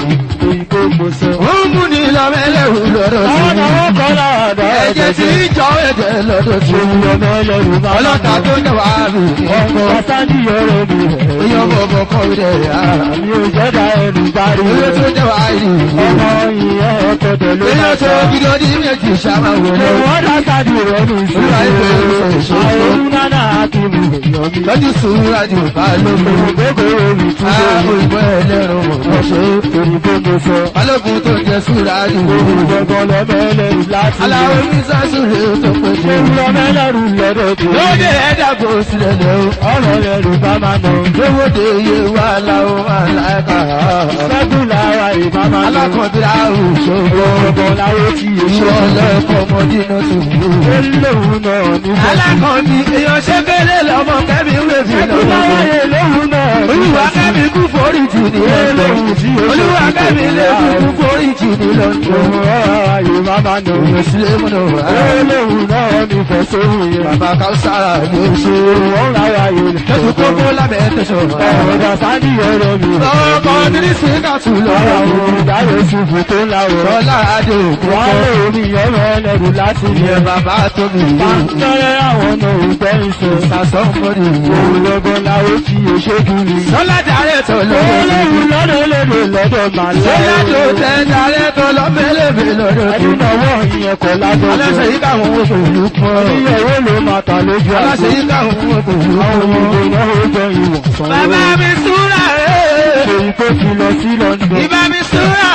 ìgbógbó sọ. ó ń mú ní lọ́mẹ́lẹ́rù lọ́dọ̀ sí àwọn àwọn kan láàdá ẹ̀jẹ̀ tí ń jọ ẹ̀jẹ̀ lọ́dọ̀ sí ọmọ ẹlẹ́rù máa ọlọ́ta tó ń dẹ̀wà rù ní ọkọ̀ ọ̀sánì ọ̀rọ̀ mi rẹ̀. èèyàn bọ̀bọ̀ kọ́ rẹ̀ ara mi ò jẹ́dá ẹnu dárí èèyàn tó rẹ̀. dẹ̀wà rù ọmọ ìyẹn ọ̀tọ̀dọ̀ ló èèyàn máa tó sọ. gidi ọdí méjì sábà wò Ṣé lọ wọ́n dá sáàdì rẹ̀ ní Olúwa ìfẹ́ ìfẹ́ ìṣòro? ìṣòro. Àwọn olùdáná àti ìmùlẹ̀ yọ mí. lọ́jú sùúrà jù bá lóko Ògbógbò omi tún àwọn lórí. ìgbọ́ ẹlẹ́rùn mọ̀ Ọ̀ṣẹ́ òyìnbó mo sọ. balógun tó jẹ sùúrà jù Gbọ̀ngàn lọ́mẹ́lẹ́rù láti aláwọ̀ ní sásùrè tó péjọ lọ́mẹ́lẹ́rù lọ́dọ̀ tó. lóde ẹ̀dàgbò sílẹ̀ lẹ́wọ̀ Ọ̀rọ̀ rẹ̀ ló bá máa nà. lówóde iye wà láwọn aláìka Sẹ́gun làwa ìbá máa nà. alákọ̀ọ́bíra òṣogbo Gbọ̀ngàn láwọ́ tí èso. ìwọ lẹ́kọ̀ọ́ ọmọdé náà tó wù. Olóhùn náà ní fẹ́. alákọ̀ọ́bí èèyàn ṣe kéré lọ́mọ kẹ́mi wébi Sẹ́gun lọ́wọ́ láwa olóhùn náà ní olúwa fẹ́. kẹ́mi kú forí jì ní lọ́dọ̀ olúwa kẹ́mi lè kú forí jì ní lọ́dọ̀ Òun ọ̀rọ̀ ayò máa máa nà. òyìn sílé múnà wà. Olóhùn náà ní fẹ́ sóhùn yẹn. bàbá káwùsára ló ṣe Òun láwa ayò ní fẹ́ lọ́sùn kókó lábẹ́ tẹ̀sán. Ọ̀rọ̀ sáàdì ọ̀rọ̀ mi. ọkọ̀ nírísí kàtú lọ́wọ́ Àwọn olùdarí ṣubú tó láwọ̀. ọlá adé òkú Wọ́n lè omi ọ̀rọ̀ ẹlẹ́rù láti ilẹ̀. ìyẹn bàbá tóbi yìí Pàǹtẹ́rẹ́ àwọn ọ̀nà òǹtẹ́ ìṣe. sàṣọ mọ́rí yìí. Òun lọ́gbọ́n láwọ́ tí òṣèkiri. sọlá dàrẹ́ tó lọ́wọ́ Olóhùn lọ́dọ̀ lèdè lọ́dọ̀ màlẹ́. sọlá tó tẹ dàrẹ́ tó lọ́bẹ̀lẹ̀bẹ̀ lọ́dọ̀ tó. Ẹdúnàwọ̀ ìyẹn kọ̀ lájọ́ aláṣẹ yìí káwọn oṣù ìlú pọ̀. Ìyẹ̀wò ló máa tà lójú àgbò. aláṣẹ yìí káwọn oṣù ìlú Àwọn pọ̀. ọmọdé náà ó jọ ìwọ̀n sanwó. bàbá mi súra rẹ̀ Èyí tó ti lọ sí London. ìbá mi súra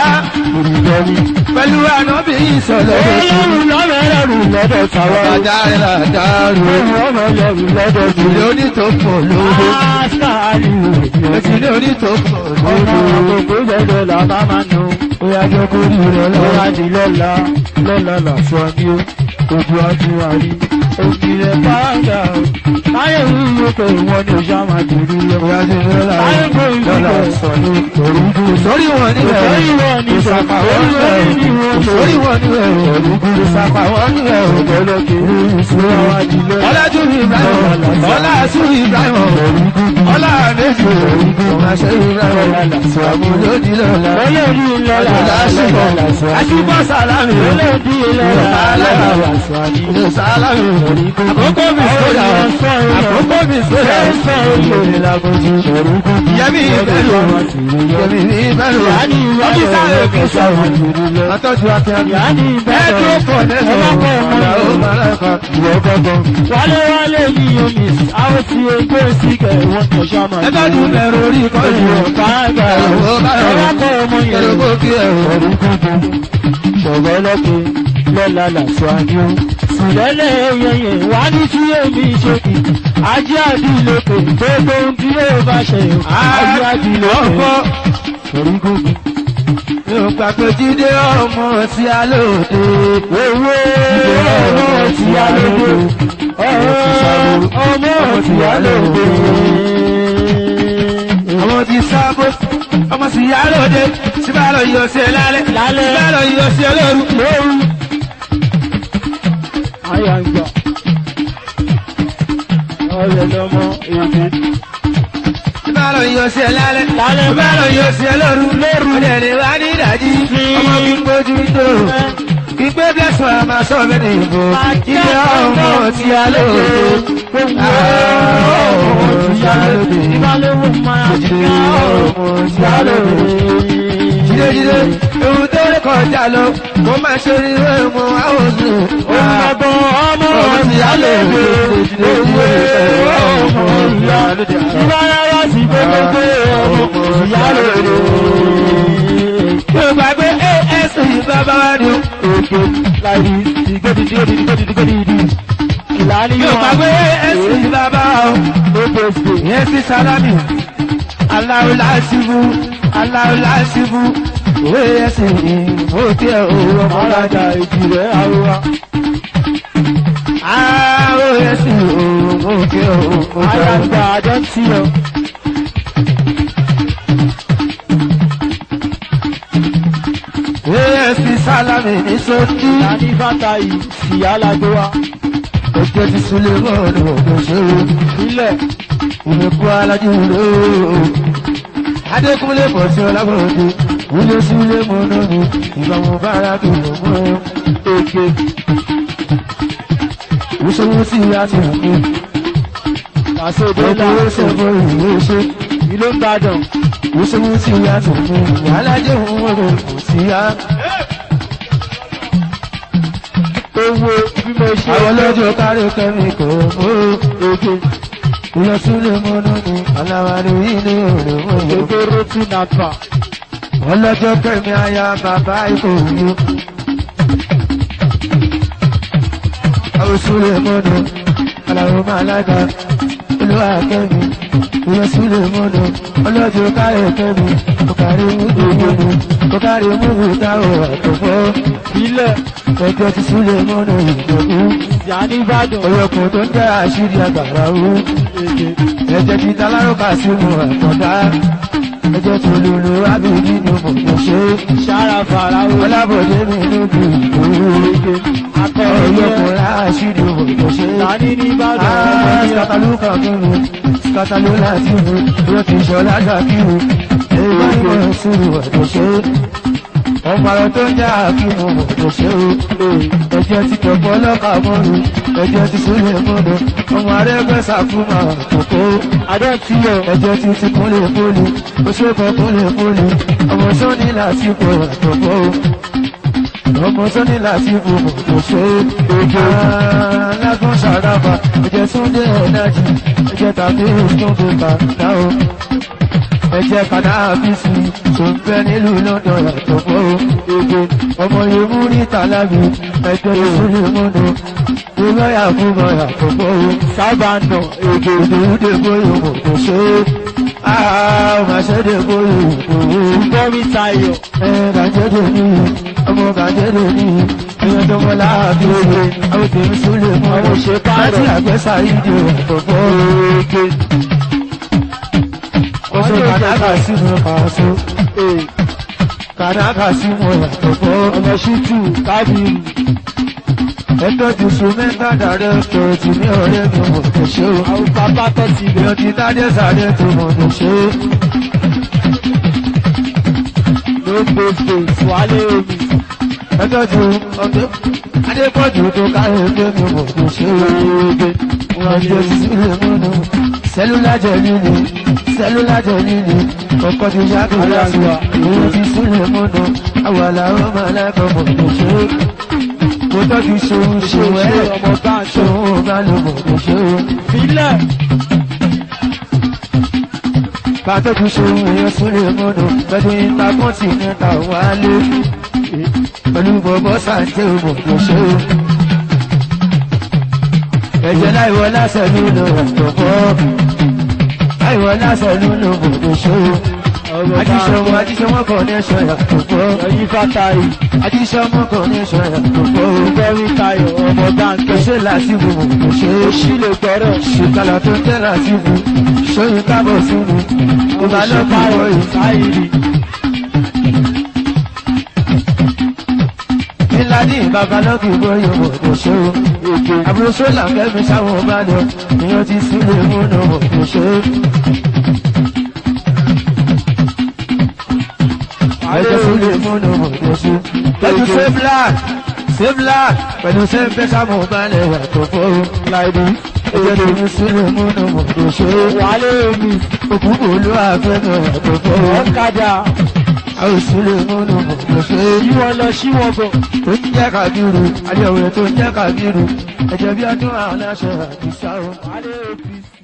Olùdarí. pẹ̀lú ànábì ìsọ̀lẹ̀ Olóhùn lọ́rọ̀ ẹlẹ́rù lọ́dọ̀ tàwa. bàdá rẹ̀ làdárò Olóhùn ọmọ ẹlẹ́rù lọ́dọ̀ ìlú tìlẹ̀. onítòpọ̀ lówó Ásáàlì ètò ní onítòpọ̀ ọmọ lówó. àgbègbè gbẹdọ̀ là bá máa nù. Bóyá jẹ́ kó rí rẹ̀ lọ́wọ́ di lọ́la. Lọ́la làṣọ ni ó. Ojú ajú àrí. Òbí rẹ̀ pàǹdà. Táyé ń yí pé ìwọ ni òṣà máa dùrú lọ. Ìwájú lọ́la lọ́la sọ ní orúkú. Sórí wọn níbẹ̀ Sórí wọn níbẹ̀. ìsàpà wọn níbẹ̀ Sórí wọn níbẹ̀. sórí wọn níbẹ̀ orúkú. ìsàpà wọn níbẹ̀ Ọ̀pọ̀lọpọ̀ ìṣúra wa di lọ́la. Ọlájú Ibrahim Ọlá Asu Ibrahim Ọlá Méjì Ọmọṣẹ́ Ibrahim Àmúlòdì lọ́la Olórí lọ́la. Ọlá Aṣíbọ̀ Aṣíbọ̀ Sàlámì Olórí lọ́la. Lọ́la Sàlámì. Ilé Sàlámì Àkókò mi sódà Àkókò mi sódà Yẹmi ìbẹ̀rù Yẹmi ìbẹ̀rù Ọ́fíìsà rẹ̀ kì í sọ̀rọ̀ Àtọ́jú akẹ́kọ̀ọ́ Ẹ̀dùn ọkọ̀ nẹ́sọ̀ Ọ̀là ó máa lẹ́kọ̀ọ́ Ìwọ̀ gbọ́gbọ́n Wálé wálé ní omi, àwọn tí ó gbé síkẹ̀ wọ́n tó ṣọ́mọ. ẹgbẹ́dún bẹ̀rù orí kọ́jú Bàbá ẹ̀rọ báyọ̀ ọlọ́kọ̀ ọmọ yẹn. ẹ̀rọ kó kí ẹ̀rọ Ọ̀rùn kúkú, ṣọ̀gọ́ lọ́pẹ́, lọ́la làṣọ àjò. Sùlẹ́lẹ̀ yẹyẹ wá ní tí èmi ṣe kì. Ajé àdìlókè, gbogbo ohun tí yóò bá ṣe. Ajé àdìlókè, ọkọ̀ ọ̀rùn kúkú. mi ò gbàgbé jíde ọmọ tí a lòdì Owó ọmọ tí a lóde. Ọmọ tí a lóde. ọmọ tí sábó ọmọ tí a lòdì tí bá lọ yọ sí ẹ lálẹ́ Lálẹ́. tí bá lọ yọ sí ẹ lóru lóru. Àyà ń gbà. Ọ̀rẹ́ lọ́mọ èdè. tí bá lọ yọ sí ẹ lálẹ́ Lálẹ́ tí bá lọ yọ sí ẹ lóru lóru ọdẹ ni wà ní ìdájí ọmọ kí n gbójú tó kí n gbé blessing àmà sọ mi ní ìbò jíde ọmọ tí a lòdì ọmọ tí a lòdì Ìbálòwò máa ń jíde ká ọmọ tí a lòdì. Jídéjídé, ewu tó lè kọjá lọ, mo máa ṣe rí ìwé mu àwọn oṣù. Ọmọdún ọmọ ìyá lè wé. Owó ọmọ ìyá lè dé. Ìbára sí gbogbo ọmọ ìyá lè wé. Yóò gbàgbé AS bàbá wa ni. Òkè láì ìgbòdìdì òdìdì òdìdì òdìdì. Ìlànà Yóò gbàgbé AS bàbá wa o. Ó bẹ̀sẹ̀. Ìyẹn sí Sálámì. Aláwo láṣìbù, aláwo láṣìbù. Òwe ẹsẹ̀ ó tiẹ̀ òwúrọ̀ Ọ̀làjà mọ́lájà. ìjìrẹ́ àrùwá. Àwọn ẹsẹ̀ ó tiẹ̀ òwúrọ̀ Àyàgbà àjọ ń tí ọ. AS Sálámì ní sókí. Ìlànà bàtà yìí sì alágbó wa. Ọjọ́ ti súnlé mọ́ọ̀dù ọ̀dọ̀ ṣòro. Ilẹ̀ Ìmẹ̀kú alájú rò ó. Adékúnlé pọ̀ sí ọlábọ̀dé. wúlé sílé mo lóbi ìgbà mo bára kí ló mú èké ìṣòwò sí àti òkú pàṣẹdé ọkọ̀ ó làásù ṣẹ̀fọ́ ìwé ṣe ìlú ìbàdàn ìṣòwò sí àti òkú ìyálájẹ́ òun wọ̀rọ̀ kò sí á. owó bí mo ṣe àwọn lọ́jọ́ kárí kẹ́mi kò ó èké ìlọ sílé mo lóbi aláwárí ilé òde mọ́ èké rótù nàpà ọlọ́jọ́ kẹ́mi aya bàbá ikọ̀ òyò. Àwòsúlẹ̀ mọ́nà, àlàó máa lága, olúwa kẹ́mi, ìyẹn súlẹ̀ mọ́nà, ọlọ́jọ́ káyọ̀ kẹ́mi, kòkàrí múlù mọ́nà, kòkàrí múlù táwọn àtọ̀fọ́. ilẹ̀ Ẹjọ́ ti súlẹ̀ mọ́nà ìjọ̀kú, ìyá nìbàdàn ọyọkùn tó ń jẹ́ àṣírí àgbàrá wú. èké Ẹ̀jẹ̀ ti talárọ̀kà sínú àtọ̀dá, ẹjọ́ tó lulu ábìlí ni mo kò ṣe é. sára faraó Ọlábọ̀dé mi níbi ìgbòho. èké akọrin yẹn Ọlọ́kùnrin àṣírí òwò ṣe. tani nìbàdàn ọmọ yẹn Skatalu kan kí mi, skatalu láti mi, yóò ti ṣọlá gbà kí mi. Èyí ìwọ̀n sùúrù ọ̀dọ̀ ṣe. Ọmọ àwọn tó ń jẹ́ àfihàn ọ̀dọ̀ ṣe o. Ẹ̀jẹ̀ ti pọ̀pọ̀ lọ́kà mọ́nu, ẹ̀jẹ̀ ti súnlẹ̀ mọ́nu. Ọmọ arẹ́gbẹ́sà fún màá kòkó. adọ́tiyọ̀ Ẹ̀jẹ̀ ti ti kúnlẹ̀ fúnni, oṣù kan kúnlẹ̀ fúnni. Ọmọ sọ́ni lásìkò àtọ̀pọ̀ o ọmọ sọ́ni láti fòmò tó ṣe ojú alágún ṣàràbà ẹ̀jẹ̀ súndé ẹ̀dájì ẹ̀jẹ̀ tàbí ìtúndé kàdá o ẹ̀jẹ̀ kàdáàbísì tó ń bẹ nílùú london yàtọ̀ fọ́ o ojú ọmọ yòówù ní tàlábì ẹ̀jẹ̀ ìsúlẹ̀ múnú ìlọ́yà fún mọ́ yàtọ̀ fọ́ o sábàánà èké ìdòwúdè bóyá mò tó ṣe é ọmọ ṣẹ́dẹ̀ bóyá òwò bọ́mí tayọ̀ gàjẹ́dẹ̀ ní ọmọ gàjẹ́dẹ̀ ní ẹyọ tó mọ́ láàbí oye àwọn tèmi súlẹ̀ mọ́ Àwọn òṣè pààrọ̀. láti àgbẹ́sà ìdí ọ̀tọ̀fọ́ èké oṣù kàdákà sínú pàṣọ ee kàdákà sínú ọ̀tọ̀fọ́ ọmọ ṣítù kábìrì ẹjọ́ ti sùn mẹ́ta dàrẹ́ tó ti ní ọ̀rẹ́ mi mọ̀ tó ṣe o àwọn bàbá tó ti bẹ̀ èèyàn ti dádé sáré tó mọ̀ tó ṣe o ló gbèsè wálé omi ẹjọ́ ti ọ̀gbẹ́ adépọ̀jù tó káyọ̀ ẹgbẹ́ mi mọ̀ tó ṣe o. Ọjọ́ sílẹ̀ múnú, sẹ́lúlà jẹ́ líle, sẹ́lúlà jẹ́ líle, ọkọ̀ ti yàgò lásìwà, òun ti sílẹ̀ múnú, àwàlà ọmọ alákọ̀ọ́mọ̀ tó ṣe é. Mo tọ́jú ṣòun ṣòun ṣe ẹ̀, ọmọ bá ń ṣe ṣòun ò bá lò mọ̀ tó ṣe é. filẹ̀ Bàtọ́jú ṣòun èèyàn sílẹ̀ múnú, pẹ̀lú ipa kọ́ńtínẹ́ta wálé, pẹ̀lú bọ̀bọ̀ sàǹtẹ̀ òmò tó ṣe é. Ẹ̀jẹ̀ láìwọ lásẹ̀ nínú ọ̀pọ̀ láìwọ lásẹ̀ nínú bòdò ṣó. ọmọ bá ń Ajíṣọmọ ṣe ajíṣọmọ kan ní ẹ̀ṣọ́ ìyàtọ̀pọ̀. ẹyin fátayì Ajíṣọmọ kan ní ẹ̀ṣọ́ ìyàtọ̀pọ̀. bọ́mí tayọ̀ ọmọ bá ń Kò ṣe ṣe láti wù mọ̀ kò ṣe é. òṣì lè gbọ́rọ̀ Ṣìkàlà tó ń tẹ́ láti wù. Ṣóyún kábọ̀ sínú. Ìbálòpọ̀ ìwọ̀nyí. sáyìrì Ìlàdí ìbàbálọ́kì bóyá mọ̀ kò ṣe é. èké Àbúrò ṣọ́là kẹ́mi sáwọn ọba lọ. Ìyẹn ti sílẹ̀ múnú mọ̀ kò ṣe é. wálé ẹjọ́ omi sílẹ̀ múnú mọ̀tò sí. pẹ̀lú sẹ́fìlà sẹ́fìlà pẹ̀lú sẹ́fẹ̀sà mọ̀ balẹ̀ yàtọ̀ fún láìdí. ẹjọ́ tó ní sílẹ̀ múnú mọ̀tò sí. wálé omi òkú kò ló àfẹ́mọ̀ yàtọ̀ fún. ọ̀kadà àwọn sílẹ̀ múnú mọ̀tò sí. yí wọn lọ sí wọn bọ̀ tó ń jẹ́ kàbírù àdéhùn tó ń jẹ́ kàbírù ẹ̀jẹ̀ bí ọdún àwọn aláṣẹ àti sáwọn. wálé omi.